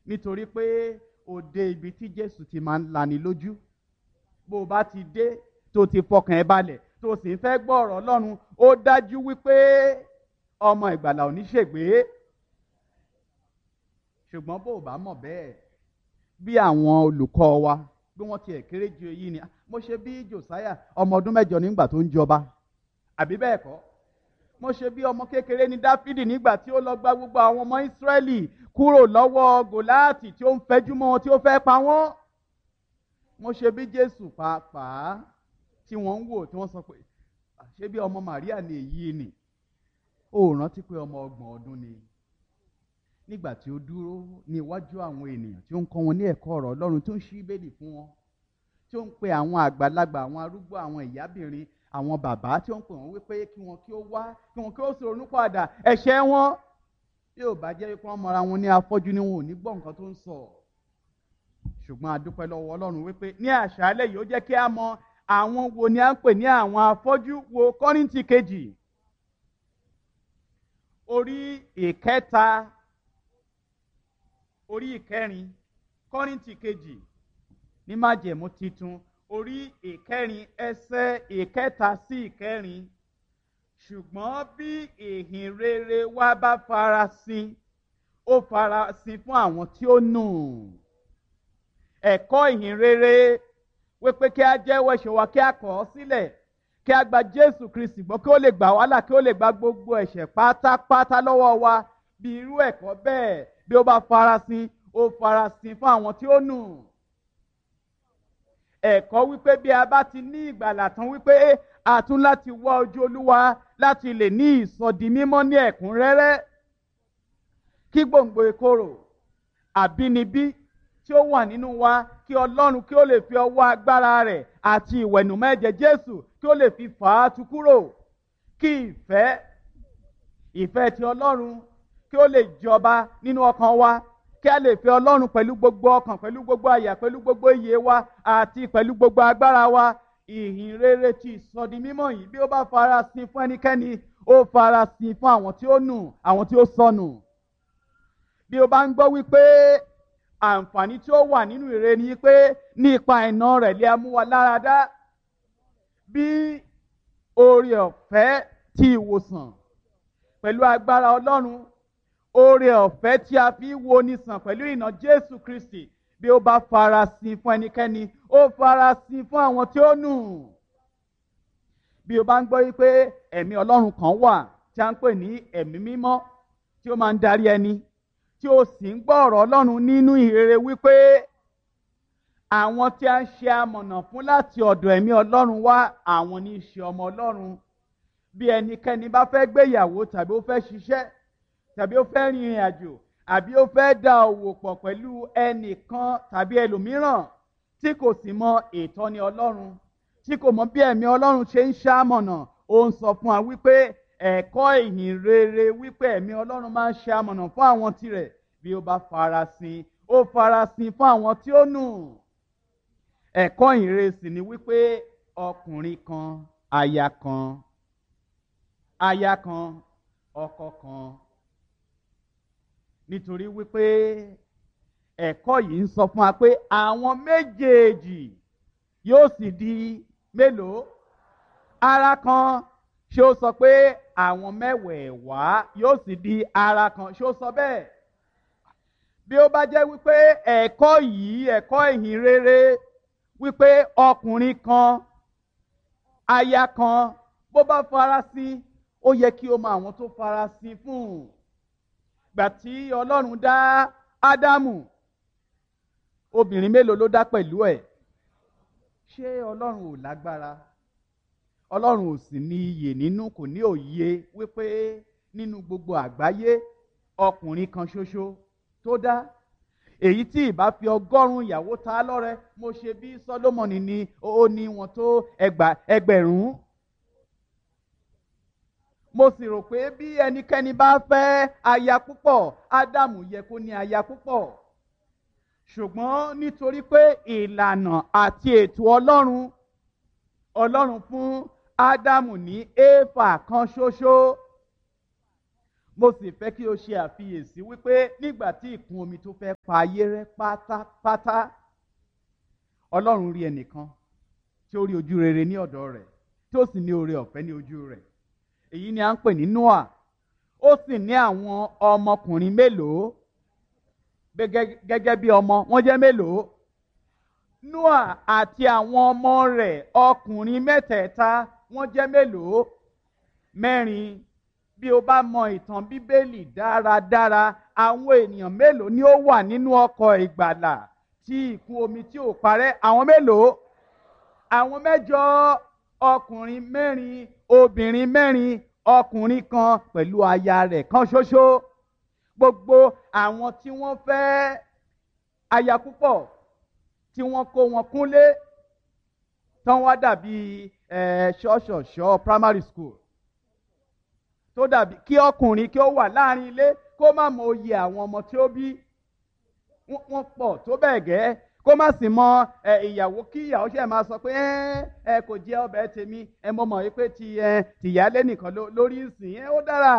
nítorí pé ó dé ibi tí jésù ti máa ń lani lójú bó o bá ti dé tó ti fọkàn ẹ balẹ̀ tó sì ń fẹ́ gbọ́ ọ̀rọ̀ ọlọ́run ó dájú wípé ọmọ ìgbàlà ò ní ṣègbé ṣùgbọ́n bó o bá mọ̀ bẹ́ẹ̀ bí àwọn olùkọ́ wa bí wọ́n tiẹ̀ kéré ju èyí ni mo ṣe bí josiah ọmọ ọdún mẹ́jọ nígbà tó ń jọba àbí bẹ́ẹ̀ kọ́ mo ṣe bí ọmọ kékeré ní dáfídì nígbà tí ó lọ gba gbogbo àwọn ọmọ ìsírẹ́lì kúrò lọ́wọ́ gòláàtì tí ó ń fẹjú mọ́ wọn tí ó fẹ́ pa wọ́n mo ṣe bí jésù pàápàá tí wọ́n ń wò tí wọ́n sọ pé ṣé bí ọmọ màríà ni èyí ni ó rántí pé ọmọ ọgbọ̀n ọdún ni nígbà tí ó dúró ní iwájú àwọn ènìyàn tí ó ń kọ́ wọn ní ẹ̀kọ́ ọ̀rọ̀ ọlọ́run tó ń ṣí bẹ́ẹ̀lì fún wọn tí ó ń pe àwọn àgbàlagbà àwọn arúgbó àwọn ìyábìnrin àwọn bàbá tí ó ń pè wọ́n wípé kí wọn kí ó wá kí wọn kí ó sọ̀rọ̀ nípadà ẹ̀ṣẹ̀ wọn yóò bá jẹ́ pé wọ́n mọra wọn ní afọ́jú ni wọn ò ní gbọ́ nǹkan tó ń sọ ṣùgbọ́n a dúpẹ́ lọ́wọ́ ọlọ́run wípé ní àṣálẹ́ yìí ó jẹ́ kí a mọ àwọn wo ni a ń pè ní àwọn afọ́jú wo kọ́rìntì kejì orí ìkẹta orí ìkẹrin kọ́rìntì kejì ní májẹ̀mú titun orí ìkẹrin ẹsẹ̀ ìkẹta sí ìkẹrin ṣùgbọ́n bí ìhìn rere wa bá farasin ó farasin fún àwọn tí ó nù ẹ̀kọ́ ìhìn rere wípé kí a jẹ́wọ́ ẹ̀ṣẹ̀ wa kí a kọ̀ ọ́ sílẹ̀ kí a gba jésù kristi gbọ́ kí ó lè gbà wá là kí ó lè gba gbogbo ẹ̀ṣẹ̀ pátápátá lọ́wọ́ wa bí irú ẹ̀kọ́ bẹ́ẹ̀ bí ó bá farasin ó farasin fún àwọn tí ó nù ẹ̀kọ́ wípé bí a bá ti ní ìgbàlà tán wípé a tún láti wá ojú olúwa láti lè ní ìsọdi mímọ́ ní ẹ̀kúnrẹ́rẹ́ kí gbòǹgbò ìkorò àbínibí tí ó wà nínú wa kí ọlọ́run kí ó lè fi ọwọ́ agbára rẹ̀ àti ìwẹ̀nùmọ́ ẹ̀jẹ̀ jésù kí ó lè fi fà á tu kúrò kí ìfẹ́ ìfẹ́ ti ọlọ́run kí ó lè jọba nínú ọkàn wa kí a lè fẹ́ ọlọ́run pẹ̀lú gbogbo ọkàn pẹ̀lú gbogbo àyà pẹ̀lú gbogbo iyè wa àti pẹ̀lú gbogbo agbára wa ìhìn rere ti ìsọdi mímọ́ yìí bí ó bá farasin fún ẹnikẹ́ni ó farasin fún àwọn tí ó nù àwọn tí ó sọnù bí o bá ń gbọ́ wípé àǹfààní tí ó wà nínú ìre ni pé ní ipa iná rẹ̀ lé amúwa lára dá bí oore ọ̀fẹ́ ti ìwòsàn pẹ̀lú agbára ọlọ́run oore ọ̀fẹ́ tí a fi wo ni sàn pẹ̀lú ìnà jésù kristi bí ó bá farasin fún ẹnikẹ́ni ó farasin fún àwọn tí ó nù bí o bá ń gbọ́ wípé ẹ̀mí ọlọ́run kan wà tí a ń pè ní ẹ̀mí mímọ́ tí ó máa ń darí ẹni tí ó sì ń gbọ́ ọ̀rọ̀ ọlọ́run nínú ìrere wípé àwọn tí a ń ṣe amọ̀nà fún láti ọ̀dọ̀ ẹ̀mí ọlọ́run wá àwọn ní í ṣe ọmọ ọlọ́run bí ẹnikẹ́ni bá fẹ́ gbéyàwó tàbí ó fẹ́ ṣiṣẹ́ tàbí ó fẹ́ rin ìrìn àjò àbí ó fẹ́ dá òwò pọ̀ pẹ̀lú ẹnìkan tàbí ẹlòmíràn tí kò sì mọ ìtọ́ni ọlọ́run tí kò mọ bí ẹ̀mí ọlọ́run ṣe ń ṣàmọ̀nà ó ń sọ fún wa wípé ẹ̀kọ́ ìhìn rere wípé ẹ̀mí ọlọ́run máa ń ṣe amọ̀nà fún àwọn tirẹ̀ bí ó bá farasin ó farasin fún àwọn tí ó nù ẹ̀kọ́ ìhìn rere sì ni wípé ọkùnrin kan aya kan aya kan ọkọ kan nítorí wípé ẹ̀kọ́ yìí ń sọ fún wa pé àwọn méjèèjì yóò sì di mélòó ara kan ṣé ó sọ pé àwọn mẹ́wẹ̀ẹ̀wá yóò sì di ara kan ṣé ó sọ bẹ́ẹ̀ bí ó bá jẹ́ wípé ẹ̀kọ́ yìí ẹ̀kọ́ ìhìn rere wípé ọkùnrin kan aya kan bó bá farasin ó yẹ kí o mọ àwọn tó farasin fún un gbà tí ọlọ́run dá ádámù obìnrin mélòó ló dá pẹ̀lú ẹ̀ ṣé ọlọ́run ò lágbára ọlọ́run ò sì ní iyè nínú kò ní òye wípé nínú gbogbo àgbáyé ọkùnrin kan ṣoṣo tó dá èyí tí ìbá fi ọgọ́rùn-ún ìyàwó ta lọ́rẹ mo ṣe bí sọlọ́mọnì ni ó ní wọn tó ẹgbẹ̀rún mo sì rò pé bí ẹnikẹ́ni bá fẹ́ aya púpọ̀ ádámù yẹ kó ní aya púpọ̀ ṣùgbọ́n nítorí pé ìlànà àti ètò ọlọ́run ọlọ́run fún ádámù ní éfà kan ṣoṣo mo sì fẹ́ kí o ṣe àfiyèsí wípé nígbà tí ìkún omi tó fẹ́ pa ayé rẹ́ pátápátá ọlọ́run rí ẹnìkan tí ó rí ojú rere ní ọ̀dọ̀ rẹ̀ tí ó sì ní oore ọ̀fẹ́ ní ojú rẹ̀ èyí ni à ń pè ní Noah ó sì ní àwọn ọmọkùnrin mélòó gẹ́gẹ́ bí ọmọ wọ́n jẹ́ mélòó Noah àti àwọn ọmọ rẹ̀ ọkùnrin mẹ́tẹ̀ẹ̀ta wọ́n jẹ́ mélòó mẹ́rin bí o bá mọ ìtàn bíbélì dáradára àwọn ènìyàn mélòó ni ó wà nínú ọkọ̀ ìgbàlà tí ìkún omi tí ò parẹ́ àwọn mélòó àwọn mẹ́jọ ọkùnrin mẹ́rin obìnrin mẹ́rin ọkùnrin kan pẹ̀lú aya rẹ̀ kan ṣoṣo gbogbo àwọn tí wọ́n fẹ́ aya púpọ̀ tí wọ́n kó wọn kúnlé tán wá dàbí ṣọ́ọ̀ṣọ̀ṣọ́ primary school tó dàbí kí ọkùnrin kí ó wà láàrin ilé kó má mọ oyè àwọn ọmọ tí ó bí wọ́n pọ̀ tó bẹ́ẹ̀ gẹ́ kó má sì mọ ìyàwó kí ìyàwó ṣe máa sọ pé ẹ kò jẹ ọbẹ̀ tèmi ẹ mọ̀ mọ̀ pé ti tìyálé nìkan lórí ìsìn ẹ ó dára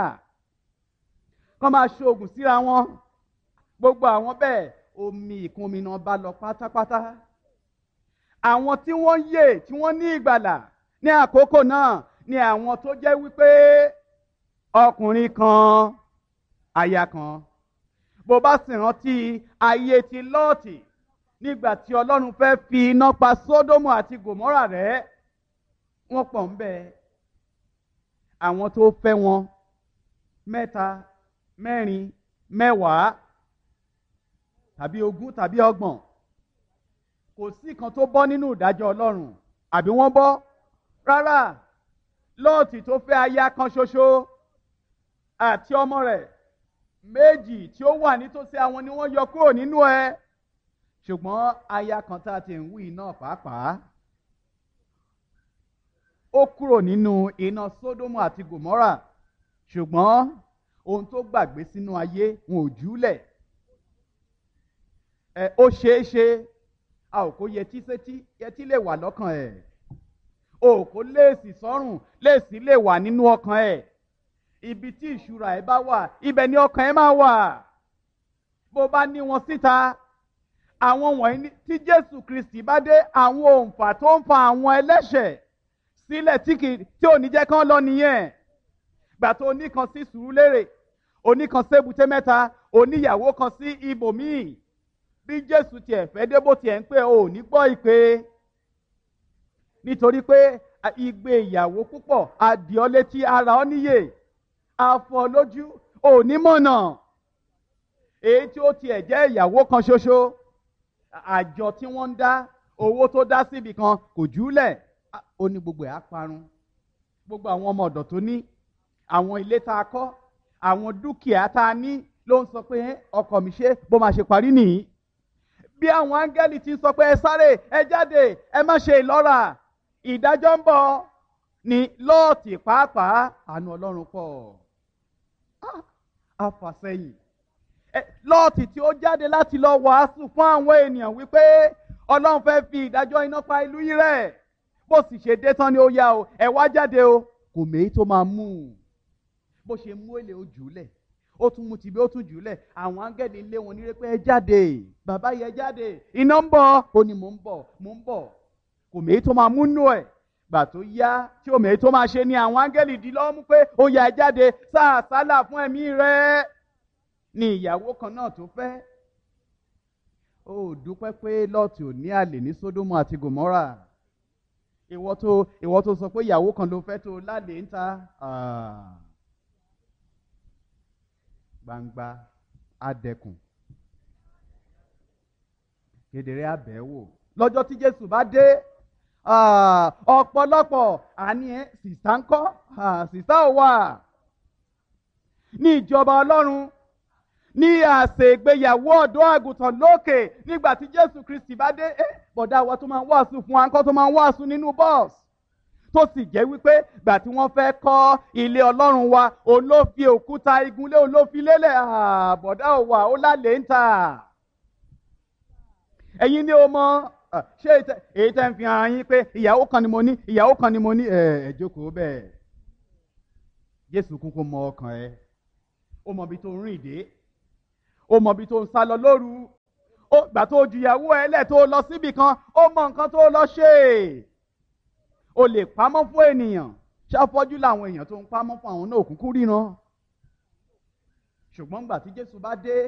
kó máa ṣoògùn síra wọn gbogbo àwọn bẹ́ẹ̀ omi ìkún omi náà bá lọ pátápátá àwọn tí wọ́n yè tí wọ́n ní ìgbàlà ní àkókò náà ni àwọn tó jẹ́ wípé ọkùnrin kan aya kan bó bá sì rántí ayé ti lọ́ọ̀tì nígbà tí ọlọ́run fẹ́ fi iná pa sódómù àti gòmórà rẹ́ wọ́n pọ̀ ń bẹ àwọn tó fẹ́ wọn mẹ́ta mẹ́rin mẹ́wàá tàbí ogún tàbí ọgbọ̀n kò sí kan tó bọ́ nínú ìdájọ́ ọlọ́run àbí wọ́n bọ́ rárá lọ́ọ̀tì tó fẹ́ aya kan ṣoṣo àti ọmọ rẹ̀ méjì tí ó wà nítòsí àwọn ni wọ́n yọ kúrò nínú ẹ ṣùgbọ́n aya kan tá a ti ń wí náà pàápàá ó kúrò nínú iná sódómù àti gòmórà ṣùgbọ́n ohun tó gbàgbé sínú ayé wọn ò júlẹ̀ ẹ ó ṣeé ṣe a ò kó yẹtí sétí yẹtí lè wà lọ́kàn ẹ̀ o kò léèsì sọ́rùn léèsì lè wà nínú ọkàn ẹ̀ ibi tí ìṣúra ẹ bá wà ibẹ̀ ni ọkàn ẹ máa wà bó bá ní wọn síta àwọn wọ̀nyí tí Jésù Kristi bá dé àwọn òǹfà tó ń fa àwọn ẹlẹ́ṣẹ̀ sílẹ̀ tí kì tí ò ní jẹ́ kán lọ nìyẹn gbà tó oníkan sí Sùúrùlérè oníkan sébùté mẹ́ta oníyàwó kan sí ibòmíì bí Jésù tiẹ̀ fẹ́ dé bó tiẹ̀ ń pè ò ní gbọ́ ìpè nítorí pé igbe ìyàwó púpọ̀ adìọ́ létí ara ọ níyè afọ lójú òní mọ̀nà èyí tí ó tiẹ̀ jẹ́ ìyàwó kan ṣoṣo àjọ tí wọ́n ń dá owó tó dá síbi kan kò júlẹ̀ ó ní gbogbo ẹ̀ á parun gbogbo àwọn ọmọ ọ̀dọ̀ tó ní àwọn ilé tá a kọ́ àwọn dúkìá tá a ní ló ń sọ pé ọkọ mi ṣe bó máa ṣe parí nìyí bí àwọn áńgẹ́lì ti sọ pé ẹ sáré ẹ jáde ẹ má ṣe ìlọ́ra ìdájọ́ ń bọ̀ ni lọ́ọ̀tì pàápàá àánú ọlọ́run pọ̀ àfàsẹ́yìn lọ́ọ̀tì tí ó jáde láti lọ wàásù fún àwọn ènìyàn wípé ọlọ́run fẹ́ fi ìdájọ́ iná pa ìlú yìí rẹ̀ bó sì ṣe dé tán ni ó yá o ẹ wá jáde o kò méyí tó máa mú un bó ṣe mú èlé o jùlẹ̀ ó tún mú tìbí ó tún jùlẹ̀ àwọn áńgẹ́lì lé wọn nírè pé ẹ jáde bàbá yẹ jáde iná ń bọ̀ ó ní mò ń bọ̀ mò ń bọ̀ kò méyí tó máa mú nù ẹ̀ gbà tó yá tí òmèé tó máa ṣe ni àwọn áńgẹ́lì di lọ́wọ́ mú pé ó yá ẹ jáde sáà sálà fún ẹ̀mí rẹ̀ ni ìyàwó kan náà tó fẹ́ ó dúpẹ́ pé lọ́ọ̀tì ò ní àlè ní sódómù àti gòmọ́rà ìwọ tó ìwọ tó sọ pé ìyàwó kan ló fẹ́ tó lálè ń ta gbangba adẹkùn kedere abẹ́wò lọ́jọ́ tí Jésù bá dé ọ̀pọ̀lọpọ̀ àní ẹ̀ sìsá ń kọ́ sìsá ò wà ní ìjọba Ọlọ́run ní àsè ìgbéyàwó ọ̀dọ́ àgùntàn lókè nígbà tí Jésù Kristi bá dé ẹ bọ̀dá wa tó máa ń wàásù fún wa ńkọ́ tó máa ń wàásù nínú bọ́ọ̀sì tó sì jẹ́ wípé gbà tí wọ́n fẹ́ kọ́ ilé Ọlọ́run wa òun ló fi òkúta igunlé òun ló fi lélẹ̀ bọ̀dá ò wà ó lálẹ́ ń tà ẹ̀yin ni o mọ ṣé èyí tẹ́ ń fi hàn yín pé ìyàwó kan ni mo ní ìyàwó kan ni mo ní ẹ̀ ẹ̀ jókòó bẹ́ẹ̀ Jésù kúkú mọ ọkàn ẹ ó mọ ibi tó ń rìn dé ó mọ ibi tó ń sá lọ lóru ó gbà tó ju ìyàwó ẹ lẹ̀ tó lọ síbì kan ó mọ nǹkan tó lọ ṣe o lè pamọ́ fún ènìyàn ṣàfọ́jú làwọn èèyàn tó ń pamọ́ fún àwọn náà òkùnkùn ríran ṣùgbọ́n gbà tí Jésù bá dé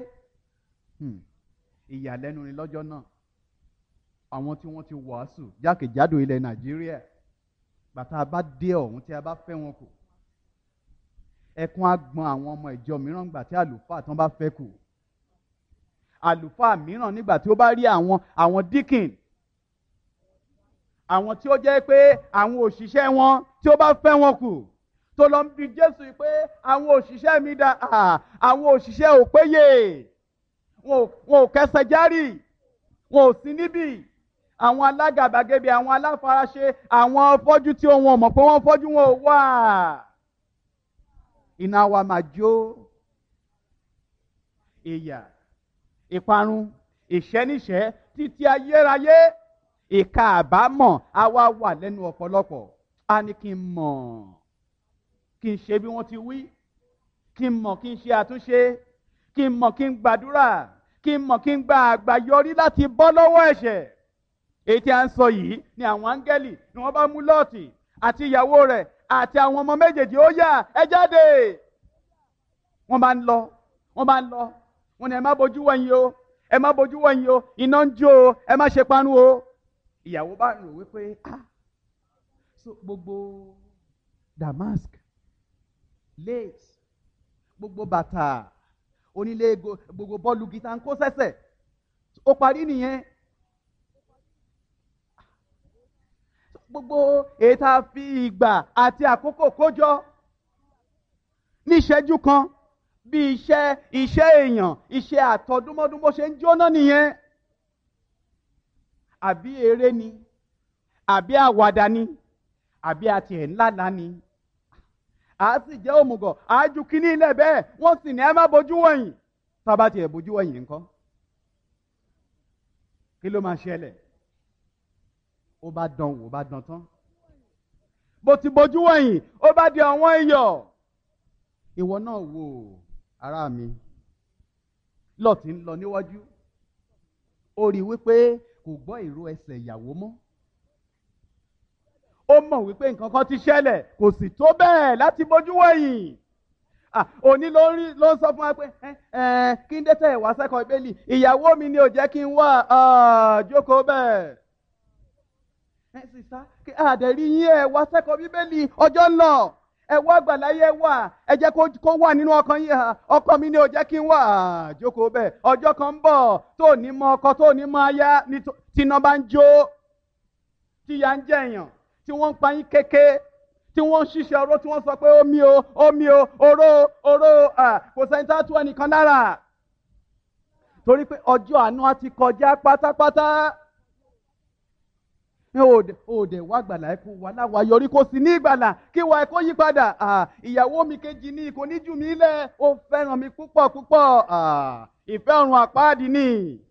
ìyàlẹ́nu ni lọ́jọ́ náà àwọn tí wọ́n ti wàásù jákèjádò ilẹ̀ Nàìjíríà bàtà bá dé ọ̀hún tí a bá fẹ́ wọn kù ẹkún á gbọn àwọn ọmọ ìjọ mìíràn gbà tí àlùfáà tán bá fẹ́ kù àlùfáà mìíràn nígbà tí ó bá rí àwọn àwọn díkìn àwọn tí ó jẹ́ pé àwọn òṣìṣẹ́ wọn tí ó bá fẹ́ wọn kù tó lọ ń bi Jésù pé àwọn òṣìṣẹ́ mi dà àwọn òṣìṣẹ́ ò péye wọn ò kẹsẹ̀ járì wọn ò sí níbì àwọn alágàbàgebè àwọn aláfaraṣe àwọn fọ́jú tí wọn mọ̀ pé wọ́n fọ́jú wọn ò wà iná wa máa jó ìyà ìparun ìṣẹ́níṣẹ́ títí ayérayé ìka àbámọ̀ á wá wà lẹ́nu ọ̀pọ̀lọpọ̀ á ní kí n mọ̀ kí n ṣe bí wọ́n ti wí kí n mọ̀ kí n ṣe àtúnṣe kí n mọ̀ kí n gbàdúrà kí n mọ̀ kí n gba àgbàyọrí láti bọ́ lọ́wọ́ ẹ̀ṣẹ̀ èyí tí a ń sọ yìí ni àwọn áńgẹ́lì ni wọ́n bá mú lọ́ọ̀tì àti ìyàwó rẹ̀ àti àwọn ọmọ méjèèjì ó yá ẹ jáde wọ́n bá ń lọ wọ́n bá ń lọ wọ́n ní ẹ má bojú wẹ̀yìn o ẹ má bojú wẹ̀yìn o iná ń jó o ẹ má ṣe panu o ìyàwó bá rò wípé ah so gbogbo damask lace gbogbo bàtà onílé gbogbo bọ́ọ̀lù gíta ń kó sẹ́sẹ̀ ó parí nìyẹn gbogbo èyí tá a fi ìgbà àti àkókò kójọ ní ìṣẹ́jú kan bí iṣẹ́ iṣẹ́ èèyàn iṣẹ́ àtọdúnmọ́dún bó ṣe ń jóná nìyẹn àbí eré ni àbí àwàdà ni àbí àti ẹ̀ ńlá ńlá ni a sì jẹ́ òmùgọ̀ àájú kínní ilẹ̀ bẹ́ẹ̀ wọ́n sì ní ẹ má bójú wọ̀nyí tá a bá tiẹ̀ bójú wọ̀nyí ńkọ́ kí ló máa ṣẹlẹ̀ ó bá dán wò ó bá dán tán bó ti bójú wọ̀nyí ó bá di ọ̀wọ́n iyọ̀ ìwọ náà wò ará mi lọ́ọ̀tì ń lọ níwájú ó rí i wípé kò gbọ́ ìró ẹsẹ̀ ìyàwó mọ́ ó mọ̀ wípé nǹkan kan ti ṣẹlẹ̀ kò sì tó bẹ́ẹ̀ láti bójú wẹ̀yìn òní ló ń rí ló ń sọ fún wa pé kí n dẹ́tẹ̀ wá sẹ́kọ̀ọ́ ìbéèlì ìyàwó mi ni ò jẹ́ kí n wá jókòó bẹ́ẹ̀ ẹ sì sá kí àdẹ̀rí yín ẹ wá sẹ́kọ̀ọ́ bíbélì ọjọ́ ń lọ ẹ wá àgbàláyé wà ẹ jẹ́ kó wà nínú ọkàn yín ọkọ mi ni ò jẹ́ kí n wà jókòó bẹ́ẹ̀ ọjọ́ kan ń bọ̀ tó ní mọ ọkọ tó ní mọ aya tíná bá ń jó tíya ń jẹ̀yàn tí wọ́n ń pa yín kéke tí wọ́n ń ṣiṣẹ́ oró tí wọ́n sọ pé omi o omi o oró oró kò sẹ́ni tá a tú ẹnìkan lára torí pé ọjọ́ àánú á ti kọjá pátápátá ní òde wá gbàlà ẹ kó wà láwa yọrí kó sì ní ìgbàlà kí wà ẹ kó yí padà ìyàwó mi kejì ní kò ní jù mí lẹ̀ ó fẹ́ràn mi púpọ̀ púpọ̀ ìfẹ́ ọ̀run àpáàdì ni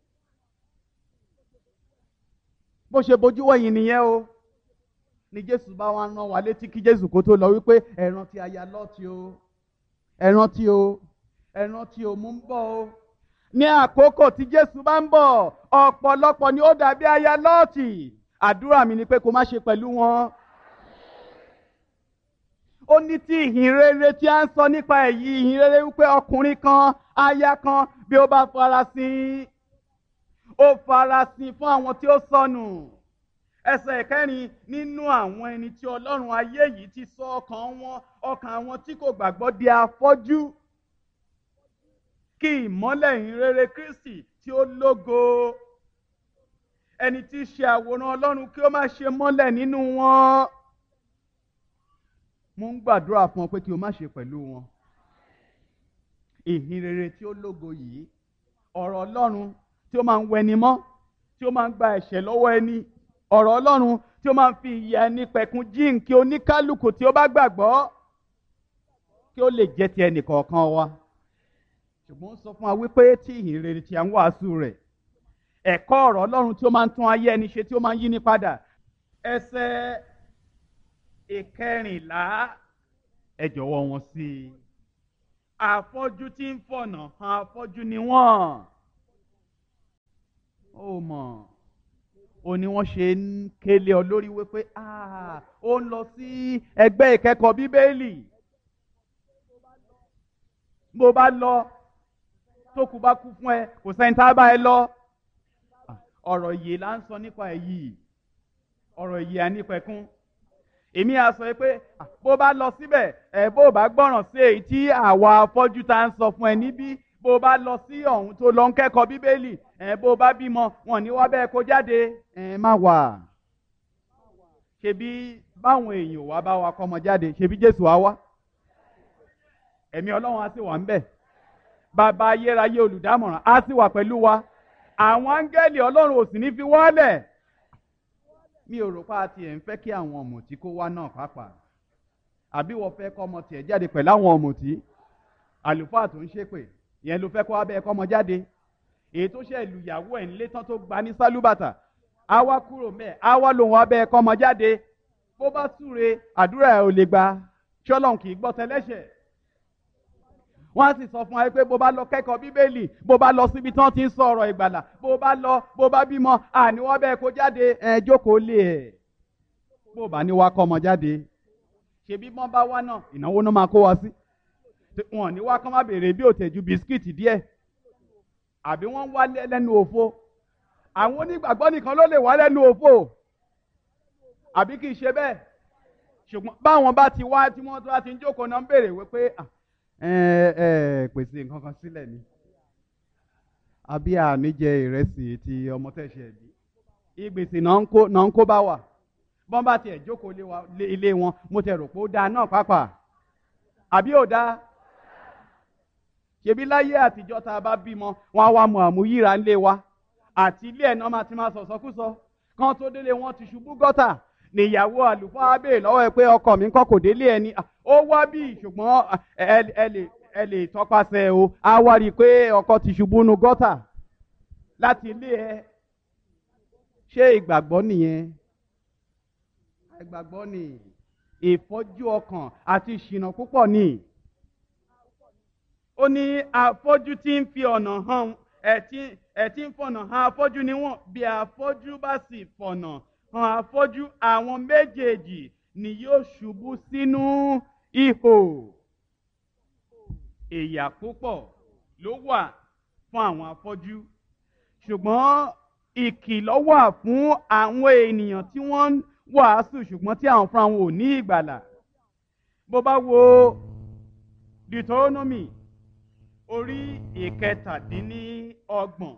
bó ṣe bójú wẹ̀yìn nìyẹn o ni jésù bá wá rán wa létí kí jésù kó tó lọ wípé ẹ rántí aya lọ́ọ̀tì o ẹ rántí o ẹ rántí o mú ń bọ̀ o ní àkókò tí jésù bá ń bọ̀ ọ̀pọ̀lọpọ̀ ni ó dàbí aya lọ́ọ̀tì àdúrà mi ni pé kó má ṣe pẹ̀lú wọn. ó ní tí ìhìn rere tí a ń sọ nípa èyí ìhìn rere wípé ọkùnrin kan aya kan bí ó bá farasin ó farasin fún àwọn tí ó sọnù ẹsẹ̀ kẹrin nínú àwọn ẹni tí ọlọ́run ayé yìí ti sọ ọkàn wọn ọkàn àwọn tí kò gbàgbọ́ di afọ́jú kí ìmọ́lẹ̀ ìhìn rere Kristi tí ó lógo ẹni tí í ṣe àwòrán ọlọ́run kí ó má ṣe mọ́lẹ̀ nínú wọn. mo ń gbàdúrà fún ọ pé kí o má ṣe pẹ̀lú wọn. ìhìn rere tí ó lógo yìí ọ̀rọ̀ ọlọ́run tí ó máa ń wẹni mọ́ tí ó máa ń gba ẹ̀ṣẹ̀ lọ́wọ́ ẹni ọ̀rọ̀ ọlọ́run tí ó máa ń fi ìyà ẹni pẹ̀kun jíǹ kí oníkálukú tí ó bá gbàgbọ́ kí ó lè jẹ́ ti ẹnì kọ̀ọ̀kan wa. ṣùgbọ́n ó sọ fún wa wípé tí ìhìn rere tí a ń wàásù rẹ̀ ẹ̀kọ́ ọ̀rọ̀ ọlọ́run tí ó máa ń tún ayé ẹni ṣe tí ó máa ń yí ní padà ẹsẹ̀ ìkẹrìnlá ẹ jọ̀wọ́ wọn sí i afọ́jú tí ń fọ̀nà hàn afọ́jú ni wọ́n. ó mọ̀ ó ní wọ́n ṣe ń kélé ọ lórí wípé ó ń lọ sí ẹgbẹ́ ìkẹ́kọ̀ọ́ bíbélì bó bá lọ tó kú bá kú fún ẹ kò sẹ́ni tá a bá ẹ lọ ọ̀rọ̀ yìí là ń sọ nípa ẹ̀ yìí ọ̀rọ̀ yìí à nípa ẹ̀kún èmi à sọ pé bó bá lọ síbẹ̀ ẹ̀ bó bá gbọ́ràn sí èyí tí àwa afọ́jú tá ń sọ fún ẹ níbí bó bá lọ sí ọ̀hún tó lọ ń kẹ́kọ̀ọ́ bíbélì ẹ̀ bó bá bímọ wọn ní wá bẹ́ẹ̀ kó jáde ẹ̀ má wà ṣebí báwọn èèyàn wá bá wa kọ́mọ jáde ṣebí Jésù á wá ẹ̀mí Ọlọ́run á sì wà ń bẹ̀ bàbá ayérayé olùdámọ̀ràn á sì wà pẹ̀lú wa àwọn áńgẹ́lì Ọlọ́run ò sì ní fi wọ́lẹ̀ mi ò rò pa tiẹ̀ ń fẹ́ kí àwọn ọ̀mùtí kó wá náà pàápàá àbí wọ́n fẹ́ kọ́ ọmọ tiẹ̀ jáde pẹ̀lú àwọn ọ̀mùtí àlùfáà tó ń ṣépè ìyẹn ló fẹ́ kó wá bẹ́ẹ̀ kọ́ ọmọ jáde èyí tó ṣe lùyàwó ẹ̀ ńlé tán tó gba ní sálúbàtà á wá kúrò mẹ́ẹ̀ á wá lòun wá bẹ́ẹ̀ kọ́ ọmọ jáde bó bá súre àdúrà ẹ̀ ò lè gba ṣọ́lọ́n kì í gbọ́ tẹlẹ́ṣẹ̀ wọ́n á sì sọ fún wa pé bó bá lọ kẹ́kọ̀ọ́ bíbélì bó bá lọ síbi tí wọ́n ti ń sọ ọ̀rọ̀ ìgbàlà bó bá lọ bó bá bímọ àní wọ́n bẹ́ẹ̀ kó jáde ẹ̀ jókòó lé ẹ̀ bó bá ní wá kọ́ ọmọ jáde ṣebí wọ́n bá wá náà ìnáwó náà máa kó wa sí wọn ní wá kọ́ má béèrè bí òtẹ̀jú bisikíìtì díẹ̀ àbí wọ́n wá lẹ́nu òfo àwọn onígbàgbọ́ nìkan ló lè wá lẹ́nu òfo àbí kì í ṣe bẹ́ẹ̀ ṣùgbọ́n báwọn bá ti wá tí wọ́n tó bá ti ń jókòó náà ń béèrè wípé ẹ ẹ pèsè nǹkan kan sílẹ̀ ni àbí àníjẹ ìrẹsì ti ọmọ tẹ̀sẹ̀ bí ìgbèsè náà ń kó náà ń kó bá wà bọ́n bá tiẹ̀ jókòó ilé wọn mo tẹ̀ rò pé ó dáa náà pàápàá àbí ò dáa ṣebí láyé àtijọ́ tá a bá bímọ wọn á wá mọ àmúyíra ńlé wa àti ilé ẹ̀ náà máa ti máa sọ̀sọ́kúsọ kán tó délé wọn ti ṣubú gọ́tà níyàwó àlùfáà béèrè lọ́wọ́ ẹ pé ọkọ mi kọ́ kò délé ẹ ni ó wá bí ṣùgbọ́n ẹ lè ẹ lè tọpasẹ̀ o á wá rí i pé ọkọ ti ṣubú nu gọ́tà láti ilé ẹ ṣé ìgbàgbọ́ nìyẹn ìgbàgbọ́ ni ìfọ́jú ọkàn àti ìṣìnà púpọ̀ ni ó ní afọ́jú tí ń fi ọ̀nà hàn ẹ̀ tí ń fọ̀nà hàn afọ́jú ni wọ́n bí afọ́jú bá sì fọ̀nà hàn afọ́jú àwọn méjèèjì ni yóò ṣubú sínú ihò ìyà púpọ̀ ló wà fún àwọn afọ́jú ṣùgbọ́n ìkìlọ̀ wà fún àwọn ènìyàn tí wọ́n ń wàásù ṣùgbọ́n tí àwọn fúnra wọn ò ní ìgbàlà bó bá wo Deuteronomy orí ìkẹtàdínníọgbọ̀n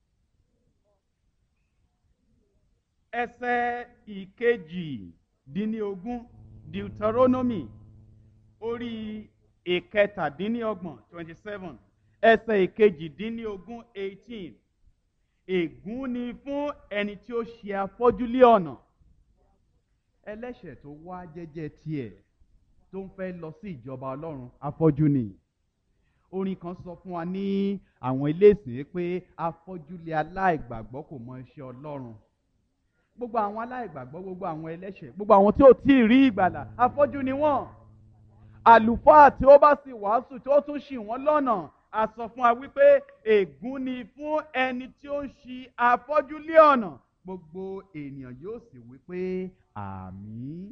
ẹsẹ̀ ìkejìdínníogún Deuteronomy orí ìkẹtàdínníọgbọ̀n twenty seven ẹsẹ̀ ìkejìdínníogún eighteen ègún ni fún ẹni tí ó ṣe afọ́jú lé ọ̀nà ẹlẹ́ṣẹ̀ tó wá jẹ́jẹ́ tiẹ̀ tó ń fẹ́ lọ sí ìjọba ọlọ́run afọ́jú ni orin kan sọ fún wa ní àwọn iléèsè pé afọ́jú lé aláìgbàgbọ́ kò mọ iṣẹ́ ọlọ́run gbogbo àwọn aláìgbàgbọ́ gbogbo àwọn ẹlẹ́ṣẹ̀ gbogbo àwọn tí ò tí ì rí ìgbàlà afọ́jú ni wọ́n àlùfáà tí ó bá sì wàásù tí ó tún ṣì wọ́n lọ́nà a sọ fún wa wípé ègún ni fún ẹni tí ó ń ṣì afọ́jú lé ọ̀nà gbogbo ènìyàn yóò sì wípé àmín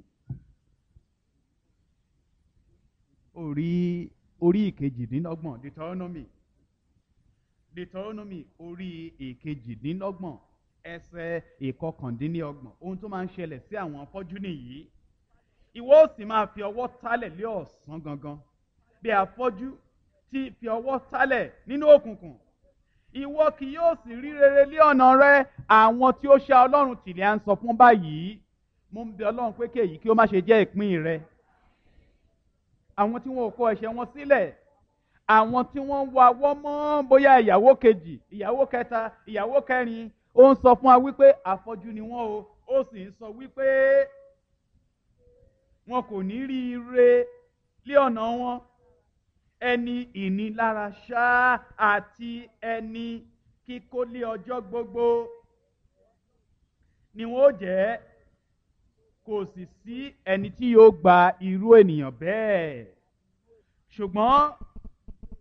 orí orí ìkejìdínlọ́gbọ̀n deuteronomy deuteronomy orí ìkejìdínlọ́gbọ̀n ẹsẹ̀ ìkọkàndínlọ́gbọ̀n ohun tó máa ń ṣẹlẹ̀ sí àwọn afọ́jú nìyí ìwọ ó sì máa fi ọwọ́ tálẹ̀ lé ọ̀sán gangan bí afọ́jú tí fi ọwọ́ tálẹ̀ nínú òkùnkùn ìwọ kì yóò sì rí rere lé ọ̀nà rẹ àwọn tí ó ṣá ọlọ́run tìlẹ̀ à ń sọ fún báyìí mo ń bẹ ọlọ́run pé kéyìí kí ó má ṣe jẹ́ ìpín rẹ àwọn tí wọn ò kọ ẹ̀ṣẹ̀ wọn sílẹ̀ àwọn tí wọ́n ń wa wọ́ mọ́ bóyá ìyàwó kejì ìyàwó kẹta ìyàwó kẹrin ó ń sọ fún wa wípé àfọ́jú ni wọ́n o ó sì ń sọ wípé wọn kò ní rí ire lé ọ̀nà wọn ẹni ìnilára ṣáá àti ẹni kíkó lé ọjọ́ gbogbo ni wọn ó jẹ́ kò sì sí ẹni tí yóò gba irú ènìyàn bẹ́ẹ̀ ṣùgbọ́n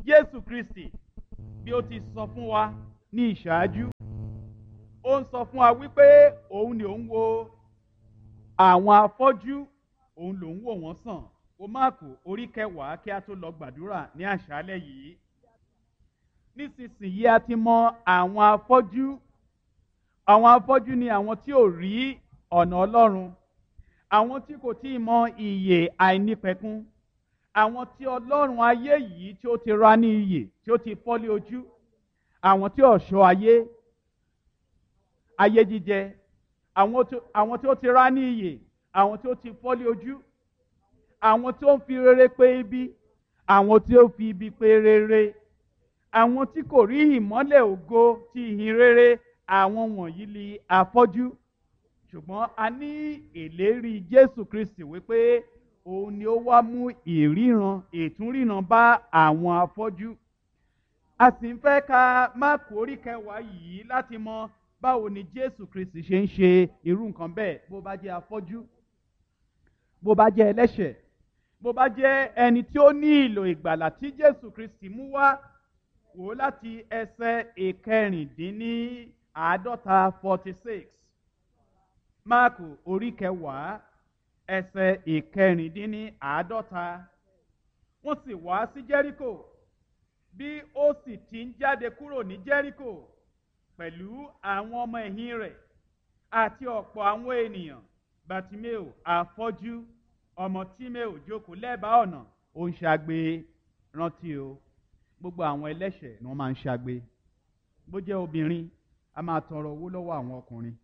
jésù kristi bí ó ti sọ fún wa ní ìṣáájú ó ń sọ fún wa wípé òun ni òun wo àwọn afọ́jú òun lòun wò wọ́n sàn o máàkù orí kẹwàá kí a tó lọ gbàdúrà ní àṣálẹ́ yìí nísinsìnyí a ti mọ àwọn afọ́jú àwọn afọ́jú ni àwọn tí ò rí ọ̀nà ọlọ́run àwọn tí kò tí ì mọ ìyè àìnípẹ̀kun àwọn tí ọlọ́run ayé yìí tí ó ti ra ní iyè tí ó ti fọ́lé ojú àwọn tí ọ̀ṣọ́ ayé ayé jíjẹ àwọn tí ó ti ra ní iyè àwọn tí ó ti fọ́lé ojú àwọn tí ó ń fi rere pé ibi àwọn tí ó fi ibi pé rere àwọn tí kò rí ìmọ́lẹ̀ ògo ti ìhìn rere àwọn wọ̀nyí li afọ́jú ṣùgbọ́n a ní ìlérí jésù kristi wípé òun ni ó wá mú ìríran ìtúnríran bá àwọn afọ́jú a sì ń fẹ́ ka máàkù orí kẹwàá yìí láti mọ báwo ni jésù kristi ṣe ń ṣe irú nǹkan bẹ́ẹ̀ bó bá jẹ́ afọ́jú bó bá jẹ́ ẹlẹ́ṣẹ̀ bó bá jẹ́ ẹni tí ó ní ìlò ìgbàlà tí jésù kristi mú wá wò láti ẹsẹ̀ ìkẹrìndínláàádọ́ta forty six máàkù orí kẹwàá ẹsẹ̀ ìkẹrìndínláàádọ́ta wọ́n sì wá sí jẹ́ríkò bí ó sì ti ń jáde kúrò ní jẹ́ríkò pẹ̀lú àwọn ọmọ ẹ̀yìn rẹ̀ àti ọ̀pọ̀ àwọn ènìyàn bàtímẹ́ò àfọ́jú ọmọ tímẹ́ò jókòó lẹ́bàá ọ̀nà ó ń ṣagbe rántí o gbogbo àwọn ẹlẹ́ṣẹ̀ ni wọ́n máa ń ṣagbe bó jẹ́ obìnrin a máa tọrọ owó lọ́wọ́ àwọn ọkùnrin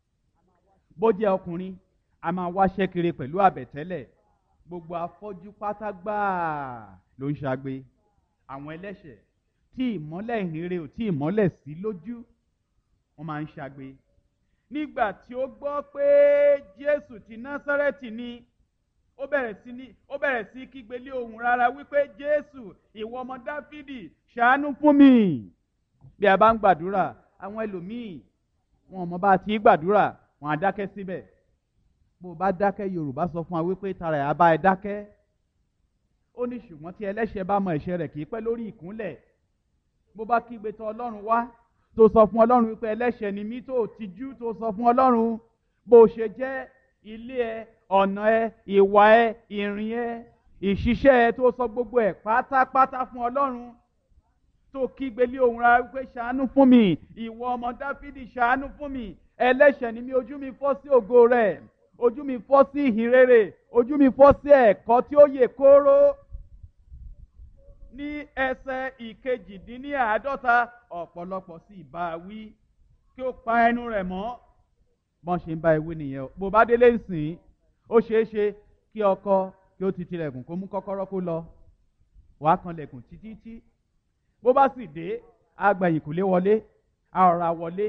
bó jẹ́ ọkùnrin a máa wáṣẹ́ kiri pẹ̀lú àbẹ̀tẹ́lẹ̀ gbogbo afọ́jú pátá gbáà ló ń ṣagbe àwọn ẹlẹ́ṣẹ̀ tí ìmọ́lẹ̀ ìhìnrere ò tí ìmọ́lẹ̀ sí lójú wọ́n máa ń ṣagbe nígbà tí ó gbọ́ pé jésù ti násárẹ́tì ni ó bẹ̀rẹ̀ sí ní ó bẹ̀rẹ̀ sí kígbe lé ohùn rárá wípé jésù ìwọ ọmọ dáfídì ṣàánú fún mi bí a bá ń gbàdúrà àwọn ẹlòmíì wọn ò mọ bá a ti gbàdúrà wọn á dákẹ́ síbẹ̀ bó o bá dákẹ́ yorùbá sọ fún wa wípé tara ẹ̀ á bá ẹ dákẹ́ ó ní ṣùgbọ́n tí ẹlẹ́ṣẹ̀ bá mọ ẹ̀ṣẹ̀ rẹ̀ kì í pẹ́ lórí ìkúnlẹ̀ bó bá kígbe tọ̀ ọlọ́run wá tó sọ fún ọlọ́run wípé ẹlẹ́ṣẹ̀ ni mí tó tijú tó sọ fún ọlọ́run bó o ṣe jẹ́ ilé ẹ ọ̀nà ẹ ìwà ẹ ìrìn ẹ ìṣiṣẹ́ ẹ tó sọ gbogbo ẹ̀ pátápátá fún ọlọ́run tó kígbe lé ohùn rárá wípé ṣàánú fún mi ìwọ ọmọ dáfídì ṣàánú fún mi ẹlẹ́ṣẹ̀ ni mí ojú mi fọ́ sí ògo rẹ̀ ojú mi fọ́ sí ìhìn rere ojú mi fọ́ sí ẹ̀kọ́ tí ó yè kóró ní ẹsẹ̀ ìkejìdínláàádọ́ta ọ̀pọ̀lọpọ̀ sì bá a wí kí ó pa ẹnu rẹ̀ mọ́ bọ́n ṣe ń bá ewé nìyẹn o bó bá délé ìsìn ó ṣeé ṣe kí ọkọ kí ó ti tilẹ̀kùn kó mú kọ́kọ́rọ́ kó lọ wàá kan lẹ̀kùn títí tí bó bá sì dé àgbàyìn kò lé wọlé àọ̀rà wọlé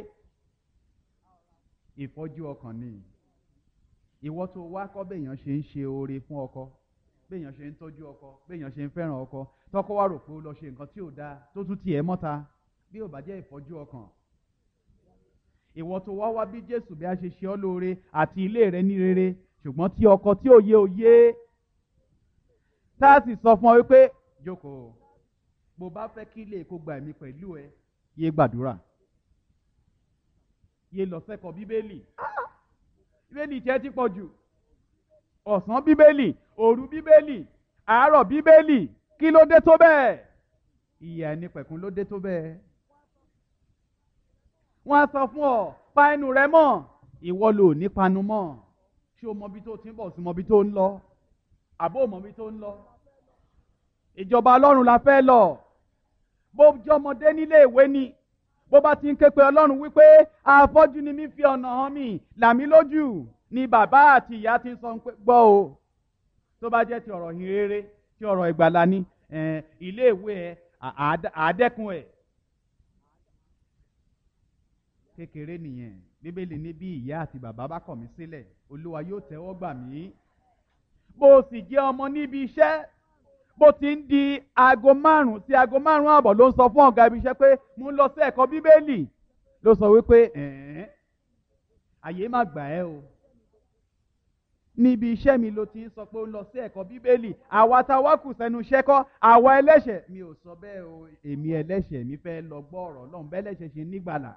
ìfọ́jú ọkàn ni ìwọ tó wá kọ́ béèyàn ṣe ń ṣe oore fún ọkọ béèyàn ṣe ń tọ́jú ọkọ béèyàn ṣe ń fẹ́ràn ọkọ tọkọ wá rò pé ó lọ ṣe nǹkan tí ò dáa tó tún tiẹ̀ mọ́ta bí ò bá jẹ́ ìfọ́jú ọkàn ìwọ tó wá wá bí jésù bí a ṣe ṣe ọ́ lóore àti ilé rẹ ní rere ṣùgbọ́n tí ọkọ tí ò yé ò yé tá a sì sọ fún ọ wípé jókòó bó bá fẹ́ kí ilé kó gba ẹ̀mí pẹ̀lú ẹ yé gbàdúrà yé lọ sẹ́kọ̀ọ́ bíbélì bíbélì jẹ́ ti pọ̀ jù ọ̀sán bíbélì òru bíbélì àárọ̀ bíbélì kí ló dé tó bẹ́ẹ̀ ìyà ẹni pẹ̀kun ló dé tó bẹ́ẹ̀ wọ́n á sọ fún ọ pa ẹnu rẹ mọ́ ìwọ ló ní panu mọ́ ṣé o mọbi tó ti ń bọ̀ sí mọbi tó ń lọ àbó mọbi tó ń lọ ìjọba ọlọ́run la fẹ́ lọ bó jọmọdé nílé ìwé ni bó bá ti ń ké pe ọlọ́run wípé afọ́jú ni mí fi ọ̀nà hàn mí làmí lójú ni bàbá àti ìyá ti ń sọ pé gbọ́ o tó bá jẹ́ ti ọ̀rọ̀ yìn rere ti ọ̀rọ̀ ìgbàlá ni ilé ìwé ẹ àádẹ́kun ẹ̀ kékeré nìyẹn bíbélì ní bí ìyá àti bàbá bá kọ̀ mí sílẹ̀ olúwa yóò tẹ́wọ́ gbà mí bó o sì jẹ́ ọmọ níbi iṣẹ́ bó ti ń di aago márùn sí aago márùn àbọ̀ ló ń sọ fún ọ̀gá ibi iṣẹ́ pé mo ń lọ sí ẹ̀kọ́ bíbélì ló sọ wípé ẹ̀ẹ́n àyè má gbà ẹ́ o níbi iṣẹ́ mi ló ti ń sọ pé ó ń lọ sí ẹ̀kọ́ bíbélì àwa tá a wá kù sẹ́nu iṣẹ́ kọ́ àwa ẹlẹ́ṣẹ̀ mi ò sọ bẹ́ẹ̀ o èmi ẹlẹ́ṣẹ̀ mi fẹ́ lọ gbọ́ ọ̀rọ̀ lọ́hùn bẹ́ẹ̀ lẹ́ṣẹ̀ ṣe nígbàlà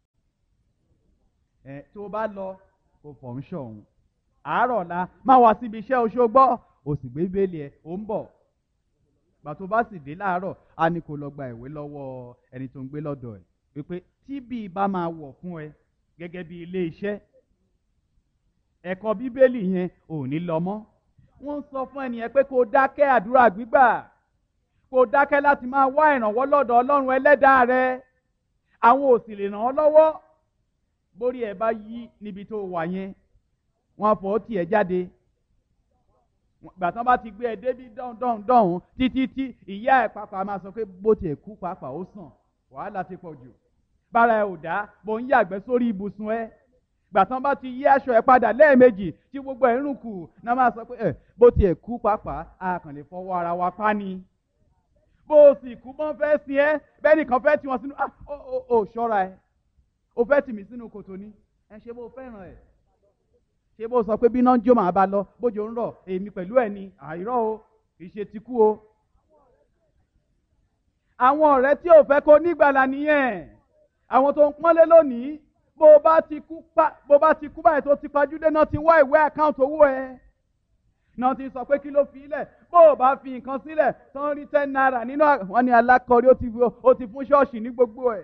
ẹ tó bá lọ kò fọ̀ ń ṣọ̀hún àárọ̀ la máa wá síbi iṣẹ́ oṣù gbọ́ o sì gbé bíbélì ẹ ò ń bọ̀ gbà tó bá sì dé láàárọ̀ á ní kó lọ gba ìwé lọ́wọ́ ẹni tó ń gbé lọ́dọ̀ ẹ̀ wípé tí bí bá máa wọ̀ fún ẹ gẹ́gẹ́ bí ilé iṣẹ́ ẹ̀kọ́ bíbélì yẹn ò ní lọ mọ́ wọ́n sọ fún ẹnìyẹn pé kó dákẹ́ àdúrà gbígbà kó dákẹ́ láti máa wá ìrànwọ́ lọ́dọ̀ ọlọ́run ẹlẹ́dàá rẹ àwọn ò sì lè ràn ọ́ lọ́wọ́ bórí ẹ bá yí níbi tó wà yẹn wọ́n fọ́ tiẹ̀ jáde gbà tán bá ti gbé ẹ débi dọ́hùn dọ́hùn dọ́hùn títí tí ìyá ẹ̀ pàpà máa sọ pé bó tiẹ̀ kú pàpà ó sàn wàhálà ti pọ̀ jù bára ẹ ò dá bó ń yàgbẹ́ sórí ibùsùn ẹ gbàtàn bá ti yí aṣọ ẹ padà lẹ́ẹ̀mejì tí gbogbo ẹ̀ ń rùn kù náà máa sọ pé ẹ bó tiẹ̀ kú pàápàá a kàn lè fọwọ́ ara wa pa ni. bó o sì kú bọ́n fẹ́ sin ẹ́ bẹ́ẹ̀ nìkan fẹ́ tì wọ́n sínú ah ó ó ó ṣọ́ra ẹ o fẹ́ tì mí sínú kòtò ni ẹ ṣe bó o fẹ́ràn ẹ̀ ṣé bó o sọ pé bí náà ń jó màá bá lọ bójú ń rọ̀ èmi pẹ̀lú ẹ̀ ni àìrọ́ o kì í ṣe ti kú o. àwọn ọ̀rẹ́ tí ò fẹ́ kó nígbàlà nìyẹn àwọn tó ń pọ́nlé lónìí bó bá ti kú pa bó bá ti kú báyìí tó ti pajúdé náà ti wá ìwé àkáǹtì owó ẹ náà ti sọ pé kí ló fi ilẹ̀ bó o bá fi nǹkan sílẹ̀ tó ń rí ten naira nínú wọn ni alákọ̀ọ́rí ó ti fún ṣọ́ọ̀ṣì ní gbogbo ẹ̀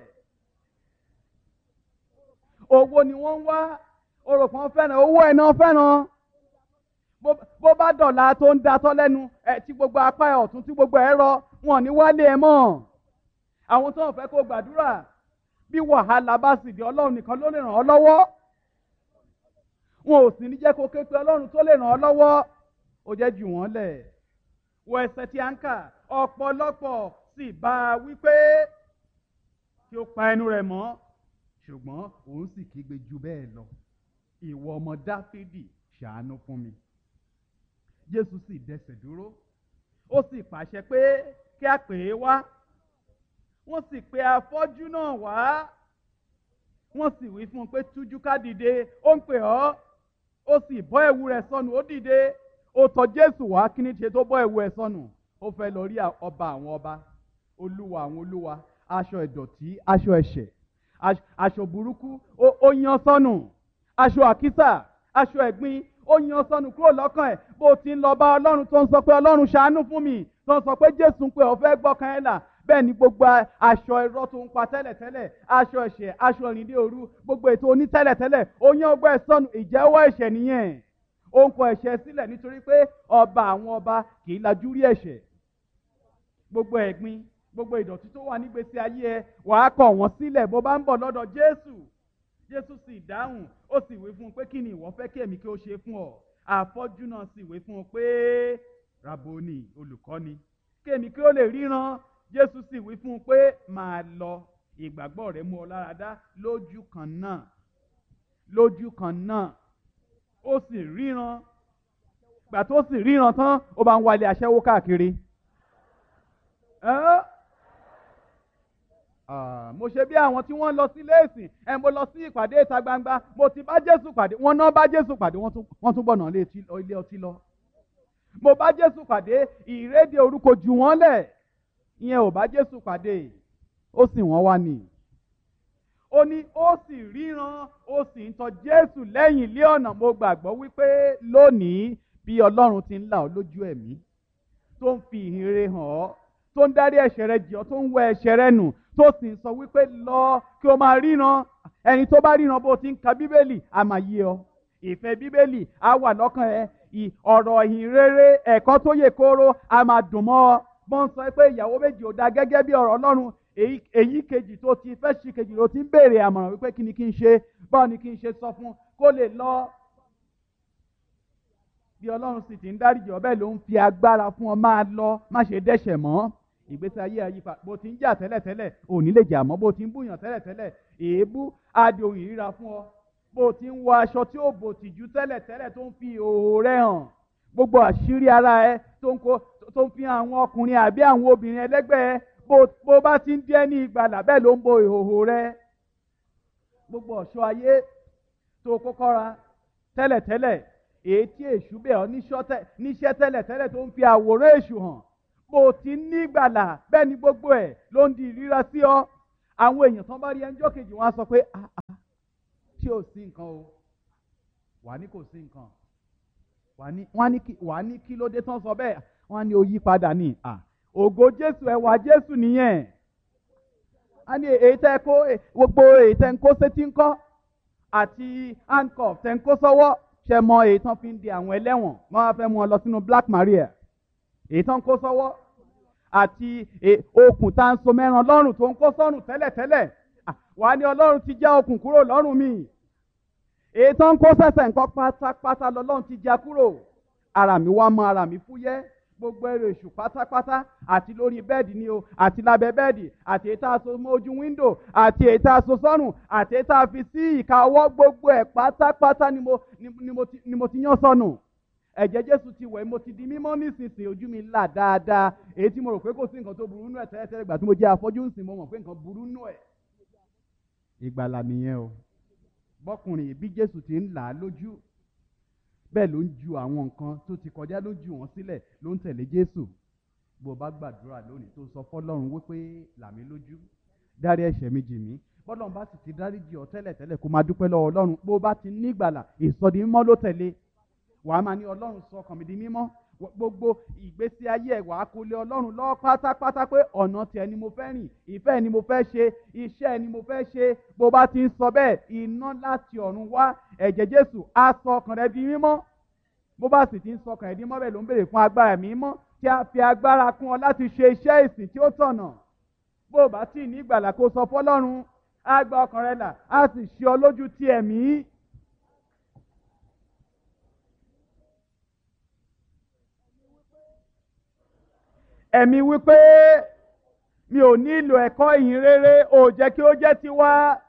owó ni wọ́n ń wá orò kan fẹ́ràn owó ẹ̀ náà fẹ́ràn bó bá dọ̀la tó ń datọ́ lẹ́nu ẹ̀ tí gbogbo apá ẹ̀ ọ̀tún tí gbogbo ẹ̀ rọ wọn ní wálé ẹ̀ mọ́ àwọn tó ń fẹ́ kó gbàdúrà bí wàhálà bá sì di ọlọ́run nìkan ló lè ràn ọ́ lọ́wọ́ wọn ò sì ní jẹ́ kó ké pe ọlọ́run tó lè ràn ọ́ lọ́wọ́ ó jẹ́ jù wọ́n lẹ̀ wọ ẹsẹ̀ tí a ń kà ọ̀pọ̀lọpọ̀ sì bá a wípé kí ó pa ẹnu rẹ̀ mọ́ ṣùgbọ́n òun sì kígbe ju bẹ́ẹ̀ lọ ìwọ ọmọ dáfídì ṣàánú fún mi jésù sì dẹsẹ̀ dúró ó sì pàṣẹ pé kí a pè é wá wọ́n sì pe afọ́jú náà wá wọ́n sì wí fún un pé tújú ká dìde ó ń pè ọ́ ó sì bọ́ ẹ̀wù rẹ̀ sọnù ó dìde ó tọ̀ jésù wá kí ni ṣe tó bọ́ ẹ̀wù ẹ̀ sọnù ó fẹ́ lọ rí ọba àwọn ọba olúwa àwọn olúwa aṣọ ìdọ̀tí aṣọ ẹ̀ṣẹ̀ aṣọ burúkú ó yan sọnù aṣọ àkísà aṣọ ẹ̀gbin ó yan sọnù kúrò lọ́kàn ẹ̀ bó ti ń lọ bá ọlọ́run tó ń sọ pé ọlọ́run ṣàánú fún mi tó ń sọ pé jésù ń pè ọ́ fẹ́ gbọ́kàn ẹ̀ là bẹ́ẹ̀ ni gbogbo aṣọ irọ́ tó ń pa tẹ́lẹ̀tẹ́lẹ̀ aṣọ ẹ̀ṣẹ̀ aṣọ ìrìndé òru gbogbo ètò oní tẹ́lẹ̀tẹ́lẹ̀ ó yan ọgbẹ́ ẹ̀ sọnù ìjẹ́wọ́ ẹ̀ṣẹ̀ nìyẹn ó ń kọ ẹ̀ṣẹ̀ sílẹ̀ nítorí pé ọba àwọn ọba kì í lajú rí ẹ̀ṣẹ̀ gbogbo ẹ̀gbin gbogbo ìdọ̀tí tó wà nígbèsí ayé ẹ wàá kọ̀ wọ́n sílẹ̀ bó bá ń bọ̀ lọ́dọ̀ jésù jésù sì dáhùn ó sì wí fún un pé kí ni ìwọ fẹ́ kí èmi kí ó ṣe fún ọ àfọ́jú náà sì wí fún un pé raboni olùkọ́ni kí èmi kí ó lè ríran jésù sì wí fún un pé máa lọ ìgbàgbọ́ rẹ mú ọ lára dá lójú kan náà lójú kan náà ó sì ríran gbà tó sì ríran tán ó bá ń wálé aṣẹ́wó káàkiri. Ẹ́ mo ṣe bí àwọn tí wọ́n lọ sí léèsì ẹ mo lọ sí ìpàdé ìta gbangba mo ti bá jésù pàdé wọ́n náà bá jésù pàdé wọ́n tún bọ̀nà ilé ọtí lọ. mo bá jésù pàdé ìrédè orúkọ jù wọ́n lẹ̀ ìyẹn ò bá jésù pàdé ó sì wọ́n wá nì. ó ní ó sì ríran ó sì ń tọ jésù lẹ́yìn ilé ọ̀nà mo gbàgbọ́ wípé lónìí bí ọlọ́run ti ń là ọ́ lójú ẹ̀mí tó ń fi ìhìnrere hàn ọ́ tó ń dárí ẹ̀ṣẹ̀ rẹ jì ọ́ tó ń wẹ ẹ̀ṣẹ̀ rẹ nù tó sì ń sọ wípé lọ kí o máa ríran ẹni tó bá ríran bó ti ń ka bíbélì a máa yé ọ ìfẹ́ bíbélì á wà lọ́kàn ẹ ọ̀rọ̀ ìhìn rere ẹ̀kọ́ tó yè kóró a máa dùn mọ́ ọ bó ń sọ pé ìyàwó méjì ò da gẹ́gẹ́ bí ọ̀rọ̀ ọlọ́run èyí kejì tó ti fẹ́ ṣì kejì ló ti ń béèrè àmọ̀ràn wípé kí ni kí n ṣe báwo ni kí n ṣe sọ fún kó lè lọ bí ọlọ́run sì ti ń dáríjì ọ bẹ́ẹ̀ ló ń fi agbára fún ọ máa lọ má ṣe dẹ́ṣẹ̀ mọ́ ìgbésí ayé àyípa bó ti ń jà tẹ́lẹ̀tẹ́lẹ̀ ò ní lè jà mọ́ bó ti ń búyàn tẹ́lẹ̀tẹ́lẹ̀ èébú adé ohun ìríra fún ọ bó ti ń wọ aṣọ tí ó bò tìjú tẹ́lẹ̀tẹ́lẹ̀ tó ń fi òhò rẹ hàn gbogbo àṣírí ara ẹ tó ń kó tó ń fi àwọn ọkùnrin àbí àwọn obìnrin ẹlẹ́gbẹ́ ẹ bó bá ti ń dẹ́ ní ìgbàlà bẹ́ẹ̀ ló ń bo ìhòhò rẹ gbogbo ọ̀ṣọ́ ayé tó kọ́kọ́ ra tẹ́lẹ̀tẹ́lẹ̀ èyí tí èṣù bẹ̀ ọ́ níṣẹ́ tẹ́lẹ̀ tẹ́lẹ̀ tó ń fi àwòrán èṣù hàn bó ti ní ìgbàlà bẹ́ẹ̀ ni gbogbo ẹ̀ ló ń di ìríra sí ọ àwọn èèyàn tán bá rí ẹnjọ́ kejì wọn á sọ pé ah ah tí ò sí nǹkan o wà ní kò sí nǹkan wà ní kí ló dé tán sọ bẹ́ẹ̀ wọ́n á ní o yí padà ní à ògo jésù ẹwà jésù nìyẹn a ní èyí tẹ́ kó gbogbo èyí tẹ́ ń kó sétí ńkọ́ àti handcuff tẹ́ ń kó sọ́wọ́ ṣe mọ èyí tán fi ń di àwọn ẹlẹ́wọ̀n wọ́n á fẹ́ mú ọ lọ sínú black maria èyí tán kó sọ́wọ́ àti okùn tá ń so mẹ́ran lọ́rùn tó ń kó sọ́rùn tẹ́lẹ̀tẹ́lẹ̀ wà á ní ọlọ́run ti já okùn kúrò lọ́rùn mi èyí tán kó sẹ̀sẹ̀ nǹkan pátápátá lọ́lọ́run ti já kúrò ara mi wá mọ́ ara mi fúyẹ́ gbogbo ẹrù èṣù pátápátá àti lórí bẹ́ẹ̀dì ni o àti lábẹ́ bẹ́ẹ̀dì àti èyí tá a so mọ́ ojú wíńdò àti èyí tá a so sọ́rùn àti èyí tá a fi sí ìka ọwọ́ gbogbo ẹ̀ pátápátá ni mo ni mo ti ni mo ti yán sọnù ẹ̀jẹ̀ jésù ti wẹ̀ mo ti di mímọ́ nísinsìnyí ojú mi là dáadáa èyí tí mo rò pé kò sí nǹkan tó burú nù ẹ̀ tẹ́lẹ̀tẹ́lẹ̀ gbà tí mo jẹ́ afọ́jú ń sìn mo mọ̀ pé nǹkan burú nù ẹ̀. ìgbàlà nìyẹn o bọ́kùnrin bí jésù ti ń là á lójú bẹ́ẹ̀ ló ń ju àwọn nǹkan tó ti kọjá ló ju wọn sílẹ̀ ló ń tẹ̀lé jésù bó o bá gbàdúrà lónìí tó sọ fọlọ́run wípé làmí lójú dárí ẹ̀ṣẹ̀ mi jì mí bọ́lọ́run bá sì ti dáríjì ọ́ tẹ́lẹ̀ tẹ́lẹ̀ kó máa dúpẹ́ lọ́wọ́ ọlọ́run bó o bá ti ní ìgbàlà ìsọdi mímọ́ ló tẹ̀lé wàá máa ní ọlọ́run sọ ọkàn mi di mímọ́ gbogbo ìgbésí ayé ẹ̀ wàá kó lé ọlọ́run lọ́wọ́ pátápátá pé ọ̀nà tiẹ̀ ni mo fẹ́ rìn ìfẹ́ ni mo fẹ́ ṣe iṣẹ́ ni mo fẹ́ ṣe bó bá ti ń sọ bẹ́ẹ̀ iná láti ọ̀run wá ẹ̀jẹ̀ jésù á sọ ọkàn rẹ di mímọ́ bó bá sì ti ń sọ ọkàn rẹ di mímọ́ bẹ́ẹ̀ ló ń béèrè fún agbára mímọ́ tí a fi agbára kún ọ láti ṣe iṣẹ́ ìsìn tí ó tọ̀nà bó o bá tí ì ní ìgbàlà kó sọ fọlọ́run á gba ọkàn rẹ là á sì ṣe ọ lójú ti ẹ̀mí ẹ̀mí wípé mi ò nílò ẹ̀kọ́ ìyìn rere ò jẹ́ kí ó jẹ́ tiwa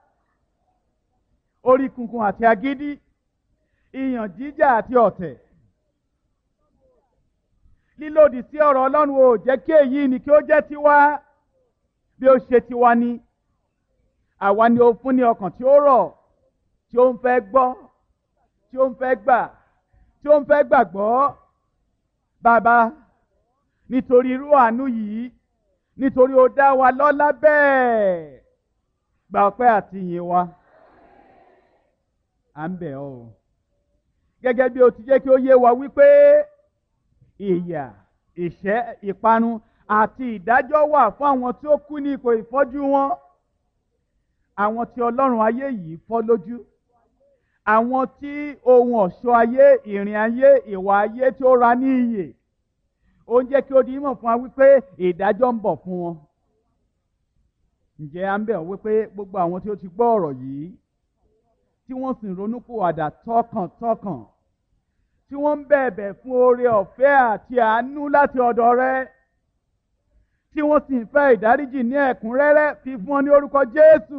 orí kunkun àti agídí ìyàn jíjà àti ọ̀tẹ̀ lílòdì sí ọ̀rọ̀ ọlọ́run ò jẹ́ kí èyí ni kí ó jẹ́ tiwa bí ó ṣe tiwa ni àwa ni ó fún ní ọkàn tí ó rọ̀ tí ó ń fẹ́ gbọ́ tí ó ń fẹ́ gbà tí ó ń fẹ́ gbàgbọ́ bàbá nítorí irú àánú yìí nítorí ó dá wa lọ́lá bẹ́ẹ̀ gba ọpẹ́ àti ìyìn wa à ń bẹ̀ ọ́ o gẹ́gẹ́ bí o ti jẹ́ kí ó yé wa wípé ìyà ìṣẹ́ ìparun àti ìdájọ́ wà fún àwọn tí ó kú ní ipò ìfọ́jú wọn àwọn tí ọlọ́run ayé yìí fọ́ lójú àwọn tí ohun ọ̀ṣọ́ ayé ìrìn ayé ìwà ayé tí ó ra ní iyè ó ń jẹ́ kí ó di mímọ̀ fún wa wípé ìdájọ́ ń bọ̀ fún wọn. ǹjẹ́ à ń bẹ̀ ọ́ wípé gbogbo àwọn tí ó ti gbọ́ ọ̀rọ̀ yìí tí wọ́n sì ń ronúpìwàdà tọkàntọkàn tí wọ́n ń bẹ̀bẹ̀ fún oore ọ̀fẹ́ àti àánú láti ọ̀dọ̀ rẹ tí wọ́n sì ń fẹ́ ìdáríjì ní ẹ̀kúnrẹ́rẹ́ fi fún ọ ní orúkọ Jésù.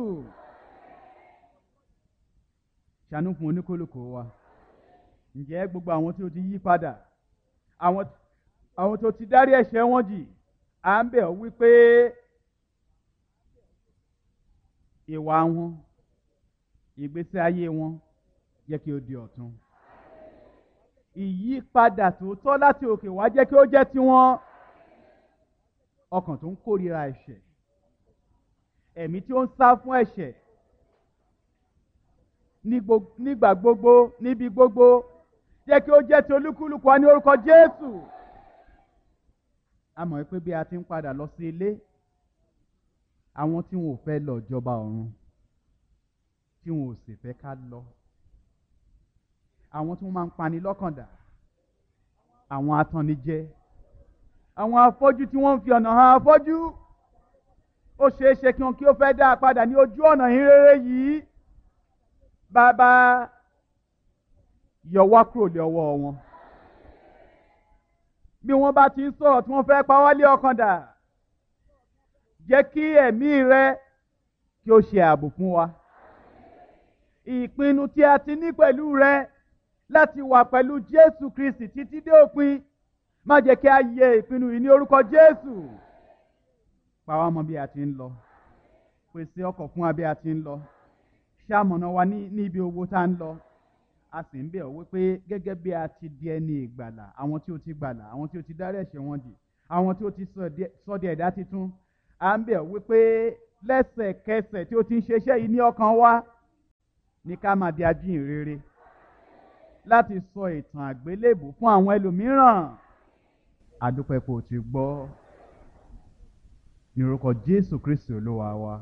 ṣàánú fún oníkólókò wa ǹjẹ́ gbogbo àwọn tí ó ti yí padà àwọn tí àwọn tó ti dárí ẹ̀ṣẹ̀ wọn jì à ń bẹ̀ ọ́ wípé ìwà wọn ìgbésí ayé wọn jẹ́ kí ó di ọ̀tun ìyípadà tòótọ́ láti òkè wá jẹ́ kí ó jẹ́ tiwọn ọkàn tó ń kórìíra ẹ̀ṣẹ̀ ẹ̀mí tí ó ń sá fún ẹ̀ṣẹ̀ nígbà gbogbo níbi gbogbo jẹ́ kí ó jẹ́ ti olúkúlùkù wa ní orúkọ Jésù a mọ̀ pé bí a ti ń padà lọ sí ilé àwọn tí wọn ò fẹ́ lọ jọba ọ̀run tí wọn ò sì fẹ́ ká lọ àwọn tí wọ́n máa ń pani lọ́kàndà àwọn atannijẹ àwọn afọ́jú tí wọ́n ń fi ọ̀nà hàn afọ́jú ó ṣeé ṣe kí wọn kí ó fẹ́ dá a padà ní ojú ọ̀nà ìrere yìí bàbá yọ wá kúrò lé ọwọ́ wọn bí wọ́n bá ti ń sọ̀rọ̀ tí wọ́n fẹ́ pa wá lé ọkàn dà jẹ́ kí ẹ̀mí rẹ kí ó ṣe ààbò fún wa ìpinnu tí a ti ní pẹ̀lú rẹ láti wà pẹ̀lú Jésù Kristi títí dé òpin má jẹ́ kí a yẹ ìpinnu yìí ní orúkọ Jésù pa wá mọ́ bí a ti ń lọ pèsè ọkọ̀ fún wa bí a ti ń lọ ṣàmọ̀nà wa ní ibi owó tá a ń lọ a sì ń bẹ̀ ọ́ wípé gẹ́gẹ́ bí a ti di ẹni ìgbàlà àwọn tí ó ti gbàlà àwọn tí ó ti dárí ẹ̀ṣẹ̀ wọn jì àwọn tí ó ti sọ di ẹ̀dá titun à ń bẹ̀ ọ́ wípé lẹ́sẹ̀kẹsẹ̀ tí ó ti ń ṣeṣẹ́ yìí ní ọkàn wa ní ká máa di ajíhìnrere láti sọ ìtàn àgbélébù fún àwọn ẹlòmíràn àdúpẹ́ kò ti gbọ́ ní orúkọ Jésù Kristi Olúwa wa.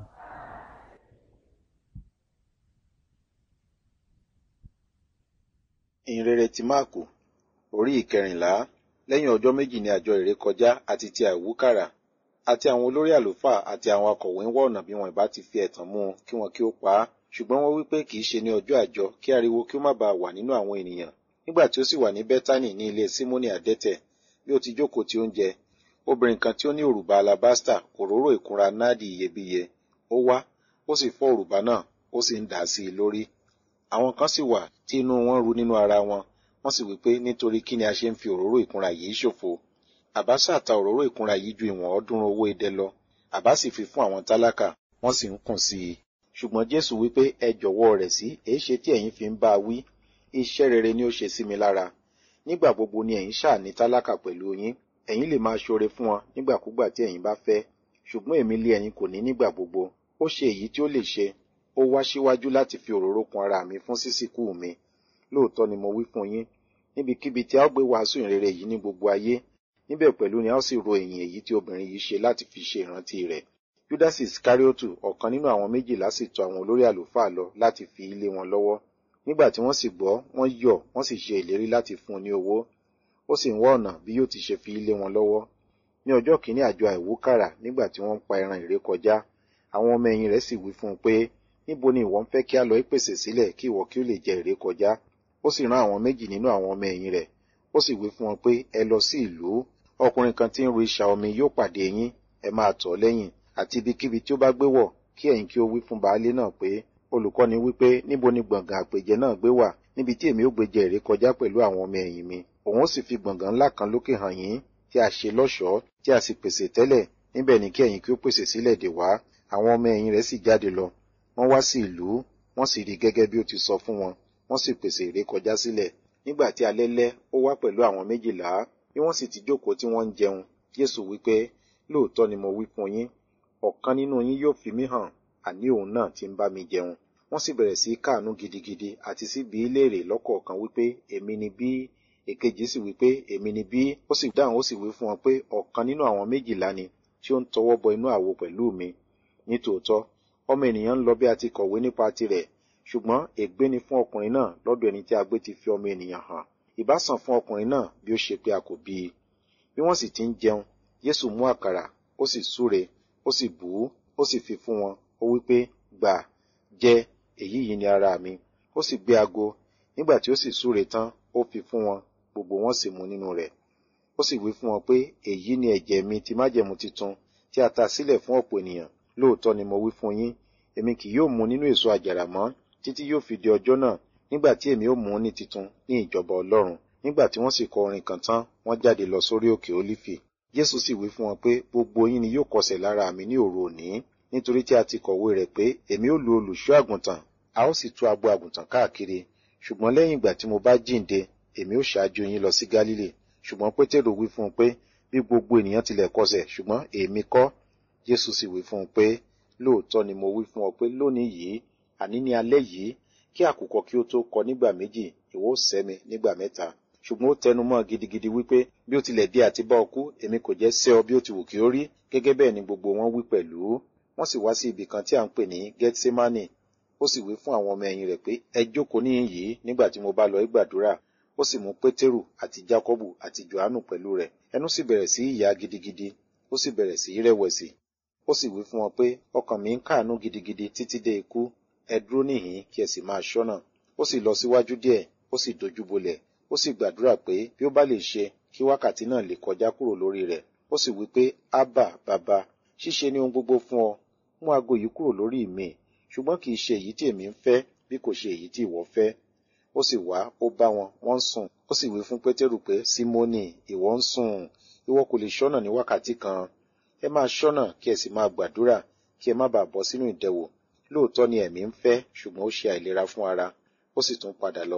ìhìnrere ti máàkù orí ìkẹrìnlá lẹ́yìn ọjọ́ méjì ní àjọ ìrékọjá àti ti àìwúkàrà àti àwọn olórí àlùfáà àti àwọn akọ̀wé ń wá ọ̀nà bí wọn ìbá ti fi ẹ̀tàn mú un kí wọn kí ó pa á ṣùgbọ́n wọ́n wí pé kì í ṣe ní ọjọ́ àjọ kí ariwo kí ó má baà wà nínú àwọn ènìyàn nígbà tí ó sì wà ní bẹ́tánì ní ilé símónì àdẹ́tẹ̀ bí ó ti jókòó tí ó ń jẹ obìnrin kan tí ó ní òrùba alabasta òróró ìkunra náàdì iyebíye ó wá ó sì fọ́ òrùba náà ó sì ń dà á sí i lórí àwọn kan sì wà tí inú wọn ru nínú ara wọn wọ́n sì wí pé nítorí kí ni a ṣe ń fi òróró ìkunra yìí ṣòfò àbá ṣàta òróró ìkunra yìí ju ìwọ̀n ọ̀ọ́dúnrún owó idẹ lọ àbá sì fi fún àwọn tálákà wọ́n sì ń kùn sí i ṣùgbọ́n jésù wí pé ẹ jọ̀wọ́ rẹ̀ sí èé ṣe tí ẹ̀yin fi ń bá a wí iṣẹ́ rere ni ó ṣe sí mi lára nígbà gbogbo ni ẹ̀yin ṣáà ní tálákà pẹ̀lú yín ẹ̀yin lè máa ṣoore fún wọn nígbàkúgbà tí ẹ̀yin bá fẹ́ ṣùgbọ́n èmi lé ẹ̀yin kò ní nígbà gbogbo ó ṣe èyí tí ó lè ṣe ó wá síwájú láti fi òróró kun ara mi fún sísìkú mi lóòótọ́ ni mo wí fún yín níbikíbi tí a ó gbé wàásù ìrere yìí ní gbogbo ayé níbẹ̀ pẹ̀lú ni a ó sì ro ìyìn èyí tí obìnrin yìí ṣe láti fi ṣe ìrántí rẹ̀ judas iskariotu ọ̀kan nínú àwọn méjìlá sì tọ̀ àwọn olórí àlùfáà lọ láti fi ilé wọn lọ́wọ́ nígbà tí wọ́n sì gbọ́ wọ́n yọ̀ wọ́n sì ṣe ìlérí láti fún un ní owó ó sì ń wá ọ̀nà bí yóò ti ṣe fi ilé wọn lọ́wọ́ ní ọjọ́ kìíní àjọ àìwúkàrà nígbà tí wọ́n ń pa ẹran ìrékọjá àwọn ọmọ ẹ̀yìn rẹ̀ sì wí fún un pé níbo ni ìwọ ń fẹ́ kí a lọ ìpèsè sílẹ̀ kí ìwọ kí ó lè jẹ ìrékọjá ó sì rán àwọn méjì nínú àwọn ọmọ ẹ̀yìn rẹ̀ ó sì wí fún wọn pé ẹ lọ sí ìlú ọkùnrin kan tí ń ru isà omi yóò pàdé yín ẹ máa tọ̀ lẹ́yìn àti ibikíbi tí ó bá gbé wọ̀ kí ẹ̀yin kí ó wí fún baálé náà pé olùkọ́ni wípé níbo ni gbọ̀ngàn àpèjẹ náà gbé wà níbi tí èmi ó gbé jẹ ìrékọjá pẹ̀lú àwọn ọmọ ẹ̀yìn mi òun ó sì fi gbọ̀ngàn ńlá kan lókè hàn yín tí a ṣe lọ́ṣọ̀ọ́ tí a sì pèsè tẹ́lẹ̀ níbẹ̀ ni kí ẹ̀yin kí ó pèsè sílẹ̀ dè wá àwọn ọmọ ẹ̀yìn rẹ̀ sì jáde lọ wọ́n wá sí ìlú wọ́n sì rí gẹ́gẹ́ bí ó ti sọ fún wọn wọ́n sì pèsè ìrékọjá sílẹ̀ nígbà tí alẹ́ lẹ́ ó wá pẹ̀lú àwọn méjìlá bí wọ́n sì ti jókòó tí wọ́n ń jẹun Jésù wípé lóòótọ́ ni mo wí fún yín ọ̀kan nínú yín yóò fi mí hàn àní òun náà ti ń bá mi jẹun wọ́n sì bẹ̀rẹ̀ sí káàánú gidigidi àti sí bí léèrè lọ́kọ̀ọ̀kan wípé èmi ni bí èkejì sì wípé èmi ni bí ó sì dáhùn ó sì wí fún wọn pé ọ̀kan nínú àwọn méjìlá ni tí ó ń tọwọ́ bọ inú àwo pẹ̀lú mi nítòótọ́ ọmọ ènìyàn ń lọ bí a ti kọ̀wé nípa tirẹ̀ ṣùgbọ́n ègbé ni fún ọkùnrin náà lọ́dọ̀ ẹni tí a gbé ti fi ọmọ ènìyàn hàn ìbá sàn fún ọkùnrin náà bí ó ṣe pé a kò bí i bí wọ́n sì ti ń jẹun Jésù mú àkàrà ó sì súre ó sì bù ú ó sì fi fún wọn ó wí pé gbà jẹ èyí yìí ni ara mi ó sì gbé ago nígbà tí ó sì súre tán ó fi fún wọn gbogbo wọn sì mu nínú rẹ̀ ó sì wí fún wọn pé èyí ni ẹ̀jẹ̀ mi ti májẹ̀mú titun tí a ta sílẹ̀ fún ọ̀pọ̀ ènìyàn lóòótọ́ ni mo wí fún yín èmi kì yóò mu nínú èso àjàrà mọ́ títí yóò fi di ọjọ́ náà nígbà tí èmi ó mú ní titun ní ìjọba Ọlọ́run nígbà tí wọ́n sì kọ orin kan tán wọ́n jáde lọ sórí òkè Ólífì Jésù sì wí fún wọn pé gbogbo yín ni yóò kọsẹ̀ lára mi ní òru òní nítorí tí a ti kọ̀wé rẹ̀ pé èmi ó lu olùṣọ́ àgùntàn a ó sì tú agbo àgùntàn káàkiri ṣùgbọ́n lẹ́yìn ìgbà tí mo bá jíǹde èmi ó ṣáájú yín lọ sí Gálílì ṣùgbọ́n Pétérù wí fún un pé bí gbogbo ènìyàn tilẹ̀ kọsẹ̀ ṣùgbọ́n èmi kọ́ Jésù sì wí fún un pé lóòótọ́ ni mo wí fún ọ pé lónìí yìí àní ní alẹ́ yìí kí àkùkọ kí ó tó kọ nígbà méjì ìwọ ó sẹ́ mi nígbà mẹ́ta ṣùgbọ́n ó tẹnu mọ́ gidigidi wípé bí ó tilẹ̀ di àti bá ọ kú èmi kò jẹ́ sẹ́ ọ bí ó ti wù kí ó rí gẹ́gẹ́ bẹ́ẹ̀ ni gbogbo wọn wí pẹ̀lú wọ́n sì wá sí ibì kan tí à ń pè ní Gethsemane ó sì wí fún àwọn ọmọ ẹ̀yìn rẹ̀ pé ẹ jókòó níhìn yìí nígbà tí mo bá lọ gbàdúrà ó sì mú Pétérù àti Jákọ́bù àti Jòhánù pẹ̀lú rẹ̀ ẹnu sì bẹ̀rẹ̀ sí í yà gidigidi ó sì bẹ̀rẹ̀ sí í rẹ̀wẹ̀sì ó sì wí fún wọn pé ọkàn mi ń káàánú gidigidi títí dé ikú ẹ dúró níhìn kí ẹ sì máa ṣọ́nà ó sì lọ síwájú díẹ̀ ó sì dojúbolẹ̀ ó sì gbàdúrà pé bí ó bá lè ṣe kí wákàtí náà lè kọjá kúrò lórí rẹ̀ ó sì wí pé ábà bàbá ṣíṣe ni ohun gbogbo fún ọ mú aago yìí kúrò lórí mi ṣùgbọ́n kì í ṣe èyí tí èmi ń fẹ́ bí kò ṣe èyí tí ìwọ fẹ́ ó sì wá ó bá wọn wọ́n ń sùn ó sì wí fún pétérù pé símónì ìwọ ń sùn ìwọ kò lè ṣọ́nà ní wákàtí kan ẹ máa ṣọ́nà kí ẹ sì máa gbàdúrà kí ẹ má bàa bọ́ sínú ìdẹwò lóòótọ́ ni ẹ̀mí ń fẹ́ ṣùgbọ́n ó ṣe àìlera fún ara ó sì tún padà lọ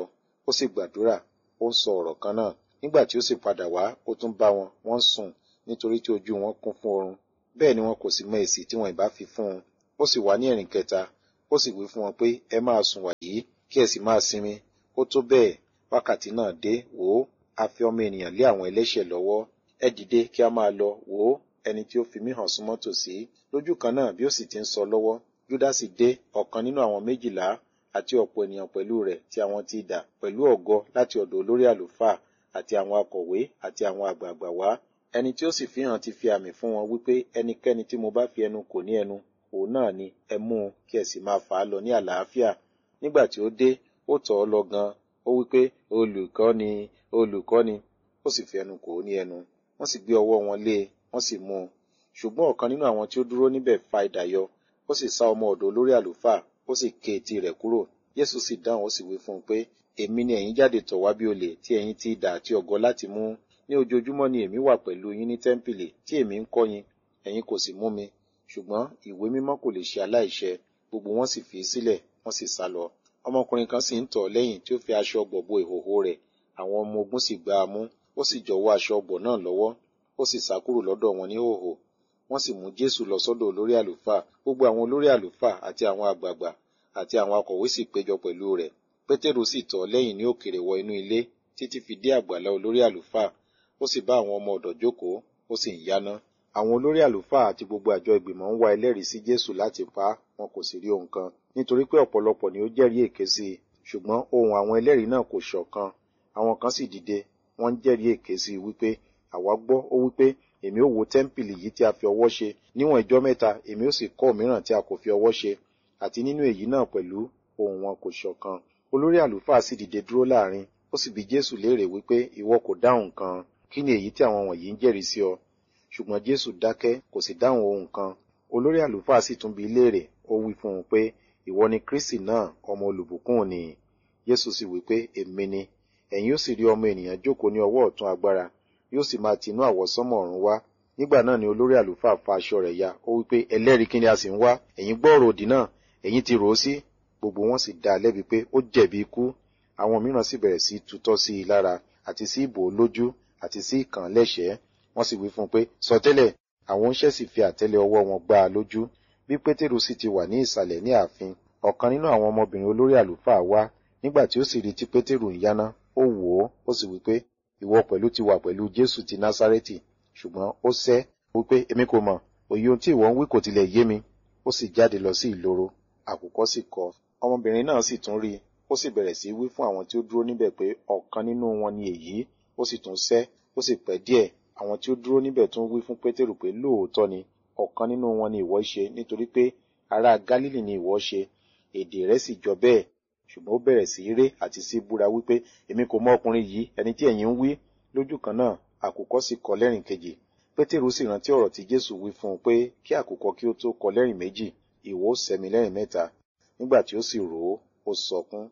ó sì gbàdúrà ó ń sọ ọ̀rọ̀ kan náà nígbà tí ó sì padà wá ó tún bá wọn wọ́n sùn nítorí tí ojú wọn kún fún oorun bẹ́ẹ̀ ni wọn kò sì mọ èsì tí wọn ìbá fi fún un ó sì wá ní ẹ̀rìn kẹta ó sì wí fún wọn pé ẹ máa sùn wàyí kí ẹ sì máa sinmi ó tó bẹ́ẹ̀ wákàtí náà dé wò ó a fi ọmọ ènìyàn lé àwọn ẹlẹ́ṣẹ̀ lọ́wọ́ ẹ dìde kí a máa lọ wò ó ẹni tí ó fi mí hàn súnmọ́ tòsí lójú kan náà bí ó sì ti ń sọ lọ́wọ́ júdásì dé ọ̀kan nínú àwọn méjìlá àti ọ̀pọ̀ ènìyàn pẹ̀lú rẹ̀ tí àwọn ti dà pẹ̀lú ọ̀gọ láti ọ̀dọ̀ olórí àlùfáà àti àwọn akọ̀wé àti àwọn àgbààgbà wá ẹni tí ó sì fi hàn ti fi àmì fún wọn wípé ẹnikẹ́ni tí mo bá fi ẹnu kò ní ẹnu òun náà ni ẹ mú un kí ẹ sì máa fà á lọ ní àlàáfíà nígbà tí ó dé ó tọ̀ ọ́ lọ gan ó wípé olùkọ́ ni olùkọ́ ni ó sì fi ẹnu kò ní ẹnu wọ́n sì gbé ọwọ́ wọn lé e wọ́n sì mú un ṣùgbọ́n ọ̀kan nínú àwọn tí ó dúró níbẹ̀ fa idà yọ ó sì sá ọmọ ọ̀dọ̀ olórí àlùfáà ó sì ké etí rẹ̀ kúrò Jésù sì dáhùn ó sì wí fún un pé èmi ni ẹ̀yin jáde tọ̀ wá bí olè tí ẹ̀yin ti idà àti ọ̀gọ láti mú ní ojoojúmọ́ ni èmi wà pẹ̀lú yín ní tẹ́ḿpìlì tí èmi ń kọ́ yín ẹ̀yin kò sì mú mi ṣùgbọ́n ìwé mímọ́ kò lè ṣe aláìṣẹ gbogbo wọn sì fi í sílẹ̀ wọ́n sì sá lọ ọmọkùnrin kan sì ń tọ̀ lẹ́yìn tí ó fi aṣọ ọgbọ̀ bo ìhòhò rẹ̀ àwọn ọmọ ogun sì gbá a mú ó sì jọ̀wọ́ aṣọ ọgbọ̀ náà lọ́wọ́ ó sì sá kúrò lọ́dọ̀ wọn ní hòhò wọ́n sì mú Jésù lọ sọ́dọ̀ olórí àlùfáà gbogbo àwọn olórí àlùfáà àti àwọn àgbààgbà àti àwọn akọ̀wé sì péjọ pẹ̀lú rẹ̀ Pétérù sì tọ̀ lẹ́yìn ní òkèrè wọ inú ilé títí fi dé àgbàlá olórí àlùfáà ó sì bá àwọn ọmọ ọ̀dọ̀ jókòó ó sì ń yáná àwọn olórí àlùfáà àti gbogbo àjọ ìgbìmọ̀ ń wá ẹlẹ́rìí sí Jésù láti pa á wọn kò sì rí ohun kan nítorí pé ọ̀pọ̀lọpọ̀ ni ó jẹ́rìí èké sí i ṣùgbọ́n ohùn àwọn ẹlẹ́rìí náà kò ṣọ̀kan àwọn kan sì dìde wọ́n ń jẹ́rìí èké sí i wípé àwa gbọ́ ó wípé èmi ó wó tẹ́ḿpìlì yìí tí a fi ọwọ́ ṣe níwọ̀n ìjọ́ mẹ́ta èmi ó sì kọ́ mìíràn tí a kò fi ọwọ́ ṣe àti nínú èyí náà pẹ̀lú ohùn wọn kò ṣọ̀kan olórí àlùfáà sì dìde dúró láàrin ó sì bi Jésù léèrè wípé ìwọ kò dáhùn kan kí ni èyí tí àwọn wọ̀nyí ń jẹ́rìí sí ọ ṣùgbọ́n Jésù dákẹ́ kò sì dáhùn ohun kan olórí àlùfáà sì tún bi léèrè ó wí fún un pé ìwọ ni Kristi náà ọmọ olùbùkún ni Jésù sì wí pé èmi ni ẹ̀yin ó sì rí ọmọ ènìyàn jókòó ní ọwọ́ ọ̀tún agbára yóò sì máa tinú àwọsánmọ̀ ọ̀run wá nígbà náà ni olórí àlùfáà fa aṣọ rẹ̀ ya ó wí pé ẹlẹ́rìí kí ni a sì ń wá ẹ̀yin gbọ́ ọ̀rọ̀ òdì náà ẹ̀yin ti rò ó sí gbogbo wọn sì dá a lẹ́bi pé ó jẹ̀bi ikú àwọn mìíràn sì bẹ̀rẹ̀ sí tutọ́ sí i lára àti sí ìbò lójú àti sí ìkàn lẹ́sẹ̀ẹ́ wọ́n sì wí fún un pé sọtẹ́lẹ̀ àwọn oníṣẹ́ sì fi àtẹ́lẹ̀ ọwọ́ wọn gbá a lójú bí pétérù sì ti wà ní ìsàlẹ̀ ní ààfin ọ̀kan nínú àwọn ọmọbìnrin olórí àlùfáà wá nígbà tí ó sì rí tí pétérù ń yáná ó wò ó ó sì wí pé ìwọ pẹ̀lú ti wà pẹ̀lú jésù ti násárẹ́tì ṣùgbọ́n ó sẹ́ wípé èmi kò mọ̀ òye ohun tí ìwọ ń wí kò tilẹ̀ yé mi ó sì jáde lọ sí ìloro àkùkọ sì kọ ọmọbìnrin náà sì tún rí i ó sì bẹ̀rẹ̀ sí wí fún àwọn tí ó dúró níbẹ̀ pé ọ̀kan nínú wọn ni èyí ó sì tún sẹ́ ó sì pẹ́ díẹ̀ àwọn tí ó dúró níbẹ̀ tún wí fún pétérù pé lóòótọ́ ni ọ̀kan nínú wọn ni ìwọ ṣe nítorí pé ará gálílì ni ìwọ ṣe èdè rẹ̀ sì jọ bẹ́ẹ̀ ṣùgbọ́n ó bẹ̀rẹ̀ sí ré àti sí búra wípé èmi kò mọ ọkùnrin yìí ẹni tí ẹ̀yin ń wí lójú kan náà àkùkọ sì kọ lẹ́rìn kejì pétérù sì rántí ọ̀rọ̀ tí jésù wí fún un pé kí àkùkọ kí ó tó kọ lẹ́rìn méjì ìwọ ó sẹ́mi lẹ́rìn mẹ́ta nígbà tí ó sì rò ó ó sọkún.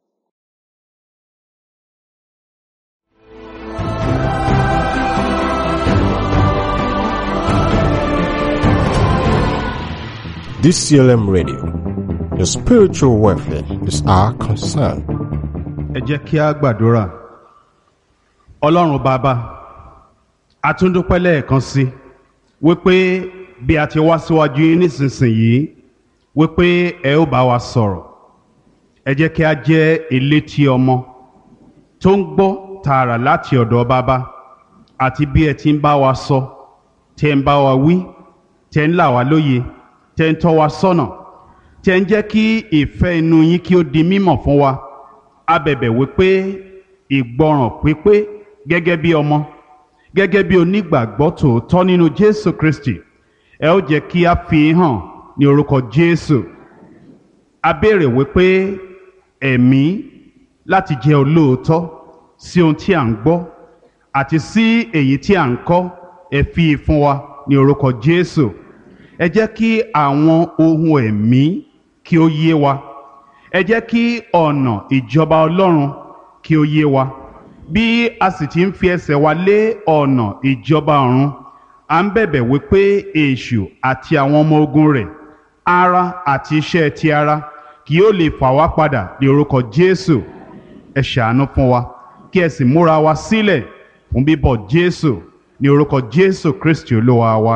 DCLM Radio. Your spiritual welfare is our concern. ẹ jẹ́ kí a gbàdúrà ọlọ́run bàbá a tún dúpẹ́ lẹ́ẹ̀kan sí wípé bí a ti wá síwájú yín nísinsìnyí wípé ẹ ó bá wa sọ̀rọ̀ ẹ jẹ́ kí a jẹ́ elétí ọmọ tó ń gbọ́ tààrà láti ọ̀dọ̀ bàbá àti bí ẹ ti ń bá wa sọ tẹ́ ń bá wa wí tẹ́ ń là wá lóye tẹ́ ń tọ́ wa sọ́nà tẹ́ ń jẹ́ kí ìfẹ́ inú yín kí ó di mímọ̀ fún wa a bẹ̀bẹ̀ wípé ìgbọràn pípé gẹ́gẹ́ bí ọmọ gẹ́gẹ́ bí onígbàgbọ́ tòótọ́ nínú Jésù Kristi ẹ ó jẹ́ kí a fi hàn ní orúkọ Jésù a béèrè wípé ẹ̀mí láti jẹ́ olóòótọ́ sí ohun tí à ń gbọ́ àti sí èyí tí à ń kọ́ ẹ fi fún wa ní orúkọ Jésù ẹ jẹ́ kí àwọn ohun ẹ̀mí kí ó yé wa ẹ jẹ́ kí ọ̀nà ìjọba Ọlọ́run kí ó yé wa bí a sì ti ń fi ẹsẹ̀ wa lé ọ̀nà ìjọba ọ̀run à ń bẹ̀bẹ̀ wípé èṣù àti àwọn ọmọ ogun rẹ̀ ara àti iṣẹ́ ti ara kì yóò lè fà wá padà ní orúkọ Jésù ẹ ṣàánú fún wa kí ẹ sì múra wa sílẹ̀ fún bíbọ̀ jésù ní orúkọ jésù kristi olúwa wa.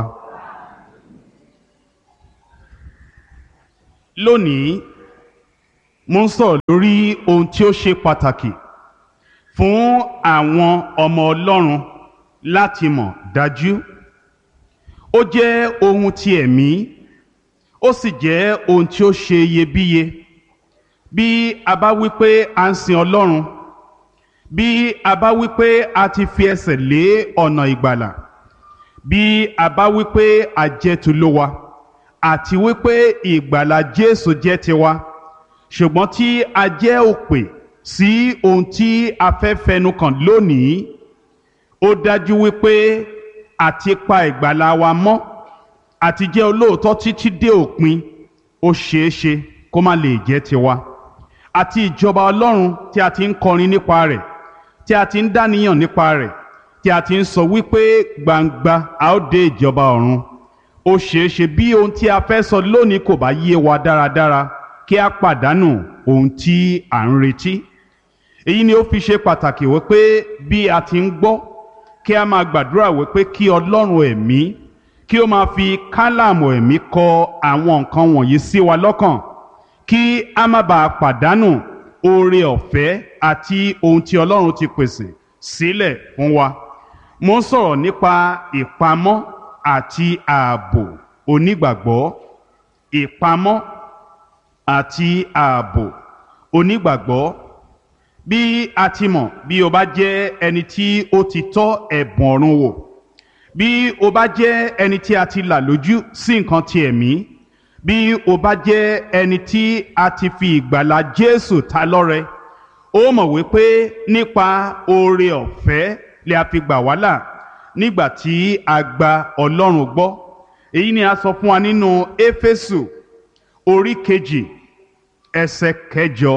lónìí mo ń sọ̀rọ̀ lórí ohun tí ó ṣe pàtàkì fún àwọn ọmọ ọlọ́run láti mọ̀ dájú ó jẹ́ ohun ti ẹ̀mí ó sì jẹ́ ohun tí ó ṣe iyebíye bí a bá wí pé a ń sin ọlọ́run bí a bá wí pé a ti fi ẹsẹ̀ lé ọ̀nà ìgbàlà bí a bá wí pé a jẹ́ tolówa àti wí pé ìgbàlà jésù jẹ́ tiwa ṣùgbọ́n tí a jẹ́ òpè sí ohun tí a fẹ́ fẹnu kàn lónìí ó dájú wípé àti pa ìgbàlà wa mọ́ àti jẹ́ olóòótọ́ títí dé òpin ó ṣeé ṣe kó má lè jẹ́ tiwa àti ìjọba ọlọ́run tí a ti ń kọrin nípa rẹ̀ tí a ti ń dáníyàn nípa rẹ̀ tí a ti ń sọ wípé gbangba a ó dé ìjọba ọ̀run ó ṣeé ṣe bí ohun tí a fẹ́ sọ lónìí kò bá yé wa dáradára kí a pàdánù ohun tí à ń retí èyí ni ó fi ṣe pàtàkì wípé bí a ti ń gbọ́ kí a máa gbàdúrà wípé kí ọlọ́run ẹ̀mí kí ó máa fi kálàmù ẹ̀mí kọ àwọn nǹkan wọ̀nyí sí wa lọ́kàn kí a má bàa pàdánù oore ọ̀fẹ́ àti ohun tí ọlọ́run ti pèsè sílẹ̀ fún wa mo ń sọ̀rọ̀ nípa ìpamọ́ àti ààbò onígbàgbọ́ ìpamọ́ àti ààbò onígbàgbọ́ bí a ti mọ̀ bí o bá jẹ́ ẹni tí ó ti tọ́ ẹ̀bùn ọ̀run wò bí o bá jẹ́ ẹni tí a ti là lójú sí nǹkan ti ẹ̀mí bí o bá jẹ́ ẹni tí a ti fi ìgbàlà Jésù ta lọ́rẹ ó mọ̀ wípé nípa oore ọ̀fẹ́ lè a fi gbà wá là nígbà tí a gba Ọlọ́run gbọ́ èyí ni a sọ fún wa nínú Éfésù orí kejì ẹsẹ̀ kẹjọ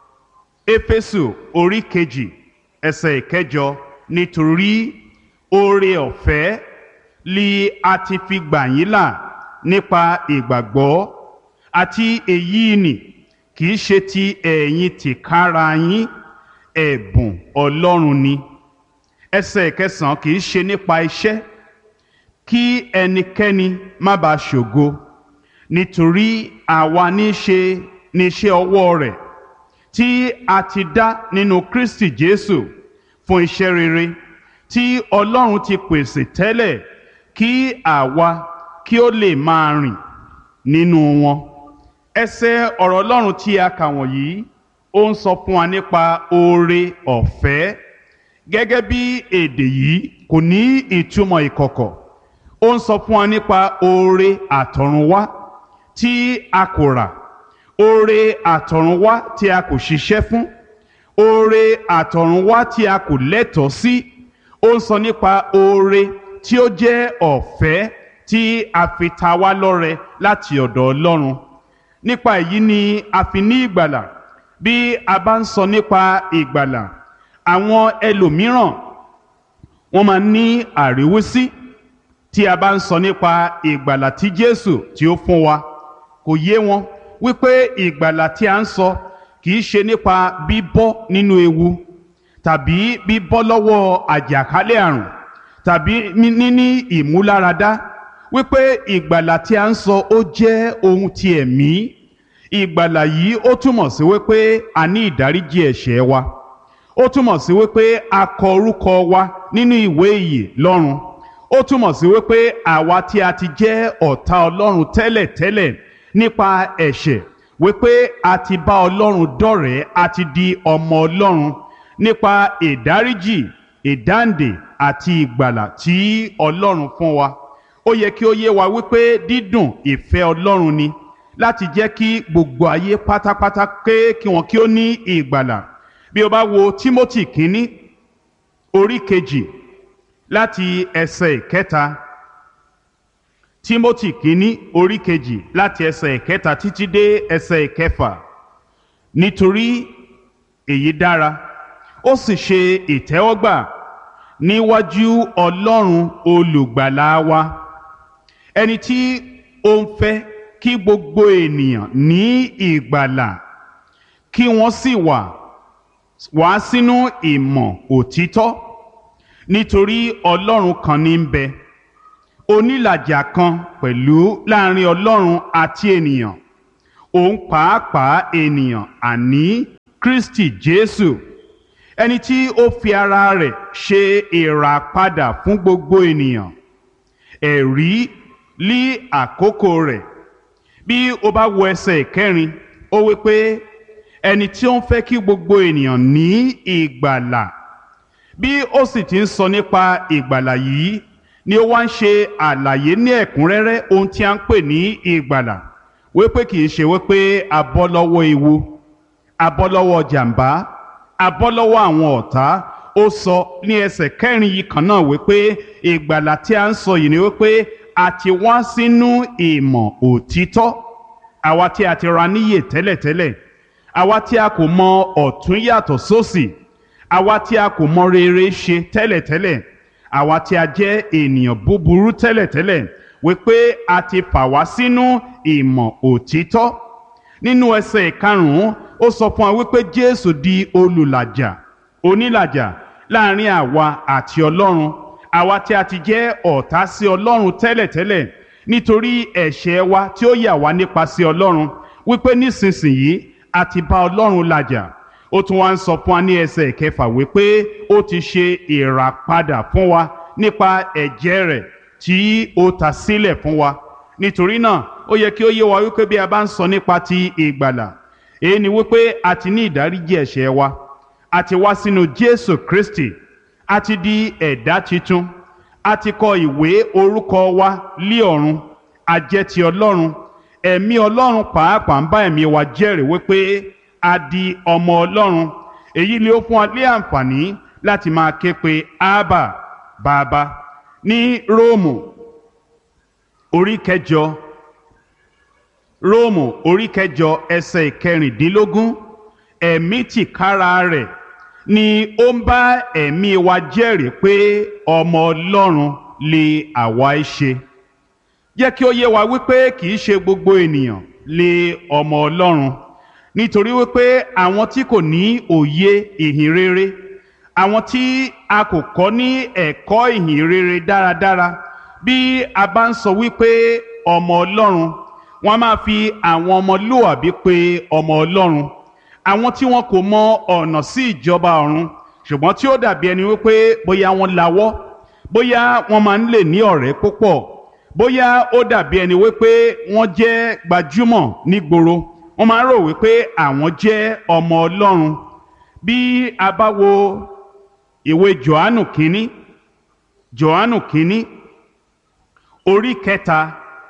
éfésù orí kejì ẹsẹ̀ ìkẹjọ nítorí oore ọ̀fẹ́ li a ti fi gbà yín là nípa ìgbàgbọ́ àti èyí nì kì í ṣe ti ẹ̀yin tìkára yín ẹ̀bùn ọlọ́run ni ẹsẹ̀ ìkẹsàn kì í ṣe nípa iṣẹ́ kí ẹnikẹ́ni má bàa ṣògo nítorí àwa ní ṣe níṣẹ́ ọwọ́ rẹ̀ tí a ti dá nínú Kristi Jésù fún iṣẹ́ rere tí Ọlọ́run ti pèsè tẹ́lẹ̀ kí àwa kí ó lè máa rìn nínú wọn. ẹsẹ̀ ọ̀rọ̀ Ọlọ́run tí a kà wọ̀nyí ó ń sọ fún wa nípa oore ọ̀fẹ́ gẹ́gẹ́ bí èdè yìí kò ní ìtumọ̀ ìkọ̀kọ̀ ó ń sọ fún wa nípa oore àtọ̀runwá tí a kò rà oore àtọ̀runwá tí a kò ṣiṣẹ́ fún oore àtọ̀runwá tí a kò lẹ́tọ̀ọ́ sí ó ń sọ nípa oore tí ó jẹ́ ọ̀fẹ́ tí a fi ta wá lọ́rẹ láti ọ̀dọ̀ Ọlọ́run nípa èyí ni a fi ní ìgbàlà bí a bá ń sọ nípa ìgbàlà àwọn ẹlòmíràn wọ́n máa ní àríwísí tí a bá ń sọ nípa ìgbàlà tí Jésù tí ó fún wa kò yé wọn wípé ìgbàlà tí a ń sọ kì í ṣe nípa bíbọ́ nínú ewu tàbí bíbọ́ lọ́wọ́ àjàkálẹ̀ àrùn tàbí níní ìmúláradá wípé ìgbàlà tí a ń sọ ó jẹ́ ohun ti ẹ̀mí ìgbàlà yìí ó túmọ̀ sí wípé a ní ìdáríjì ẹ̀ṣẹ̀ wa ó túmọ̀ sí wípé a kọ orúkọ wa nínú ìwé ìyè lọ́run ó túmọ̀ sí wípé àwa tí a ti jẹ́ ọ̀tá ọlọ́run tẹ́lẹ̀tẹ́lẹ̀ nípa ẹ̀ṣẹ̀ wípé a ti bá ọlọ́run dọ̀rẹ́ a ti di ọmọ ọlọ́run nípa ìdáríjì ìdáǹdè àti ìgbàlà tí ọlọ́run fún wa ó yẹ kí ó yé wa wípé dídùn ìfẹ́ ọlọ́run ni láti jẹ́ kí gbogbo ayé pátápátá ké kí wọn kí ó ní ìgbàlà bí o bá wo Timothy kínní orí kejì láti ẹsẹ̀ ìkẹta Timothy kínní orí kejì láti ẹsẹ̀ ìkẹta títí dé ẹsẹ̀ ìkẹfà nítorí èyí dára ó sì ṣe ìtẹ́wọ́gbà níwájú Ọlọ́run olùgbàlà wa ẹni tí ó ń fẹ́ kí gbogbo ènìyàn ní ìgbàlà kí wọ́n sì wà wá sínú ìmọ̀ òtítọ́ nítorí ọlọ́run kan ní ń bẹ onílàjà kan pẹ̀lú láàrin ọlọ́run àti ènìyàn òun pàápàá ènìyàn àní kristi jésù ẹni tí ó fi ara rẹ̀ ṣe ìràpadà fún gbogbo ènìyàn ẹ̀rí lí àkókò rẹ̀ bí o bá wo ẹsẹ̀ ìkẹrin ó wí pé ẹni tí ó ń fẹ́ kí gbogbo ènìyàn ní ìgbàlà bí ó sì ti ń sọ nípa ìgbàlà yìí ni ó wá ń ṣe àlàyé ní ẹ̀kúnrẹ́rẹ́ ohun tí a ń pè ní ìgbàlà wípé kì í ṣe wípé a bọ́ lọ́wọ́ ewu a bọ́ lọ́wọ́ jàǹbá a bọ́ lọ́wọ́ àwọn ọ̀tá ó sọ ní ẹsẹ̀ kẹrin yìí kan náà wípé ìgbàlà tí a ń sọ yìí ni wípé a ti wá sínú ìmọ̀ òtítọ́ àwa tí a ti ra níyè tẹ́lẹ̀tẹ́lẹ̀ àwa tí a kò mọ ọ̀tún yàtọ̀ sósì àwa tí a kò mọ rere ṣe tẹ́lẹ̀tẹ́lẹ̀ àwa tí a jẹ́ ènìyàn búburú tẹ́lẹ̀tẹ́lẹ̀ wípé a ti fà wá sínú ìmọ̀ òtítọ́ nínú ẹsẹ̀ ìkarùn-ún ó sọ fún wa wípé Jésù di olùlàjà onílàjà láàrin àwa àti Ọlọ́run àwa tí a ti jẹ́ ọ̀tá sí Ọlọ́run tẹ́lẹ̀tẹ́lẹ̀ nítorí ẹ̀ṣẹ̀ wa tí ó yà wá nípa sí Ọlọ́run wípé nísinsìnyí a ti bá Ọlọ́run làjà ó tún wá ń sọ fún wa ní ẹsẹ̀ ìkẹfà wípé ó ti ṣe ìràpadà fún wa nípa ẹ̀jẹ̀ rẹ̀ tí ó ta sílẹ̀ fún wa nítorí náà ó yẹ kí ó yé wa wípé bí a bá ń sọ nípa ti ìgbàlà èyí ni wípé a ti ní ìdáríjì ẹ̀ṣẹ̀ wa a ti wá sínú Jésù Kristi a ti di ẹ̀dá tuntun a ti kọ ìwé orúkọ wa lé ọ̀run a jẹ́ ti Ọlọ́run ẹ̀mí Ọlọ́run pàápàá ń bá ẹ̀mí wa jẹ́rìí wípé a di ọmọ Ọlọ́run èyí ni ó fún wa ní àǹfààní láti máa ké pe Ábà bàbá ní Róòmù orí kẹjọ Róòmù orí kẹjọ ẹsẹ̀ ìkẹrìndínlógún ẹ̀mí tìkára rẹ̀ ni ó ń bá ẹ̀mí wa jẹ́rìí pé ọmọ Ọlọ́run lè àwa ẹ ṣe jẹ́ kí ó yé wa wípé kì í ṣe gbogbo ènìyàn lè ọmọ Ọlọ́run nítorí wípé àwọn tí kò ní òye ìhìn rere àwọn tí a kò kọ́ ní ẹ̀kọ́ ìhìn rere dáradára bí a bá ń sọ wípé ọmọ Ọlọ́run wọ́n máa fi àwọn ọmọlúwàbí pé ọmọ Ọlọ́run àwọn tí wọn kò mọ ọ̀nà sí ìjọba ọ̀run ṣùgbọ́n tí ó dàbí ẹni wípé bóyá wọ́n lawọ́ bóyá wọ́n máa ń lè ní ọ̀rẹ́ púpọ̀ bóyá ó dàbí ẹni wípé wọ́n jẹ́ gbajúmọ̀ nígboro wọ́n máa ń rò wípé àwọn jẹ́ ọmọ Ọlọ́run bí a bá wo ìwé Jòhánù kínní Jòhánù kínní orí kẹta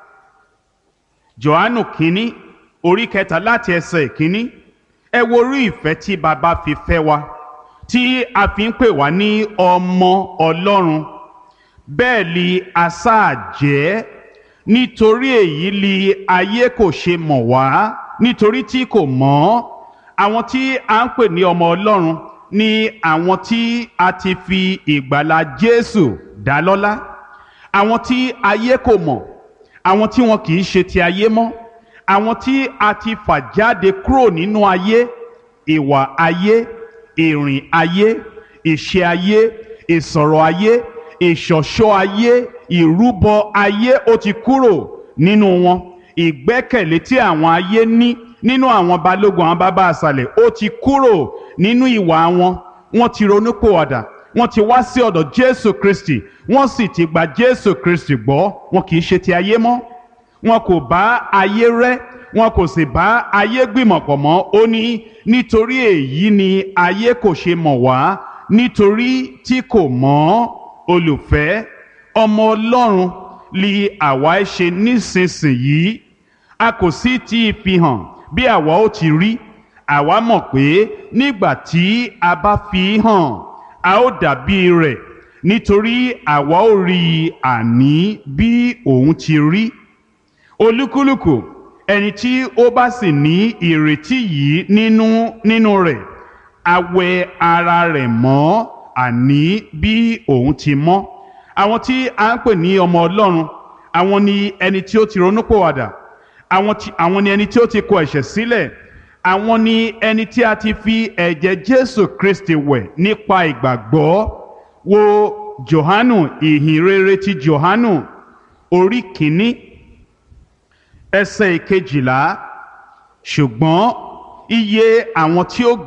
Jòhánù kínní orí kẹta láti ẹsẹ̀ kínní ẹ wo orí ìfẹ́ tí baba fi fẹ́ wa tí a fi ń pè wá ní ọmọ Ọlọ́run bẹ́ẹ̀ li asáà jẹ́ nítorí èyí li ayé kò ṣe mọ̀ wá nítorí tí kò mọ̀ àwọn tí a ń pè ní ọmọ Ọlọ́run ni àwọn tí a ti fi ìgbàlà Jésù dá lọ́lá àwọn tí ayé kò mọ̀ àwọn tí wọn kì í ṣe ti ayé mọ́ àwọn tí a ti fà jáde kúrò nínú ayé ìwà ayé ìrìn ayé ìṣe ayé ìsọ̀rọ̀ ayé ìṣọ̀ṣọ́ ayé ìrúbọ ayé ó ti kúrò nínú wọn ìgbẹ́kẹ̀lé tí àwọn ayé ní nínú àwọn balógun àwọn bàbá àṣàlẹ̀ ó ti kúrò nínú ìwà wọn wọ́n ti ronúpìwàdà wọ́n ti wá sí ọ̀dọ̀ Jésù Kristi wọ́n sì ti gba Jésù Kristi gbọ́ wọn kì í ṣe ti ayé mọ́ wọn kò bá ayé rẹ́ wọn kò sì bá ayé gbìmọ̀pọ̀ mọ́ ó ní nítorí èyí ni ayé kò ṣe mọ̀ wá nítorí tí kò mọ̀ olùfẹ́ ọmọ Ọlọ́run li àwa ẹ ṣe nísinsìnyí a kò sì tí ì fi hàn bí àwa ó ti rí àwa mọ̀ pé nígbà tí a bá fi hàn a ó dàbí rẹ̀ nítorí àwa ó rí i àní bí òun ti rí olúkúlùkù ẹni tí ó bá sì ní ìrètí yìí nínú nínú rẹ̀ a wẹ ara rẹ̀ mọ́ àní bí òun ti mọ́ àwọn tí a ń pè ní ọmọ Ọlọ́run àwọn ni ẹni tí ó ti ronúpìwàdà àwọn tí àwọn ni ẹni tí ó ti kọ ẹ̀ṣẹ̀ sílẹ̀ àwọn ni ẹni tí a ti fi ẹ̀jẹ̀ jésù kristi wẹ̀ nípa ìgbàgbọ́ wo johanu ìhìnrere ti johanu orí kìíní ẹsẹ̀ ìkejìlá ṣùgbọ́n iye àwọn tí ó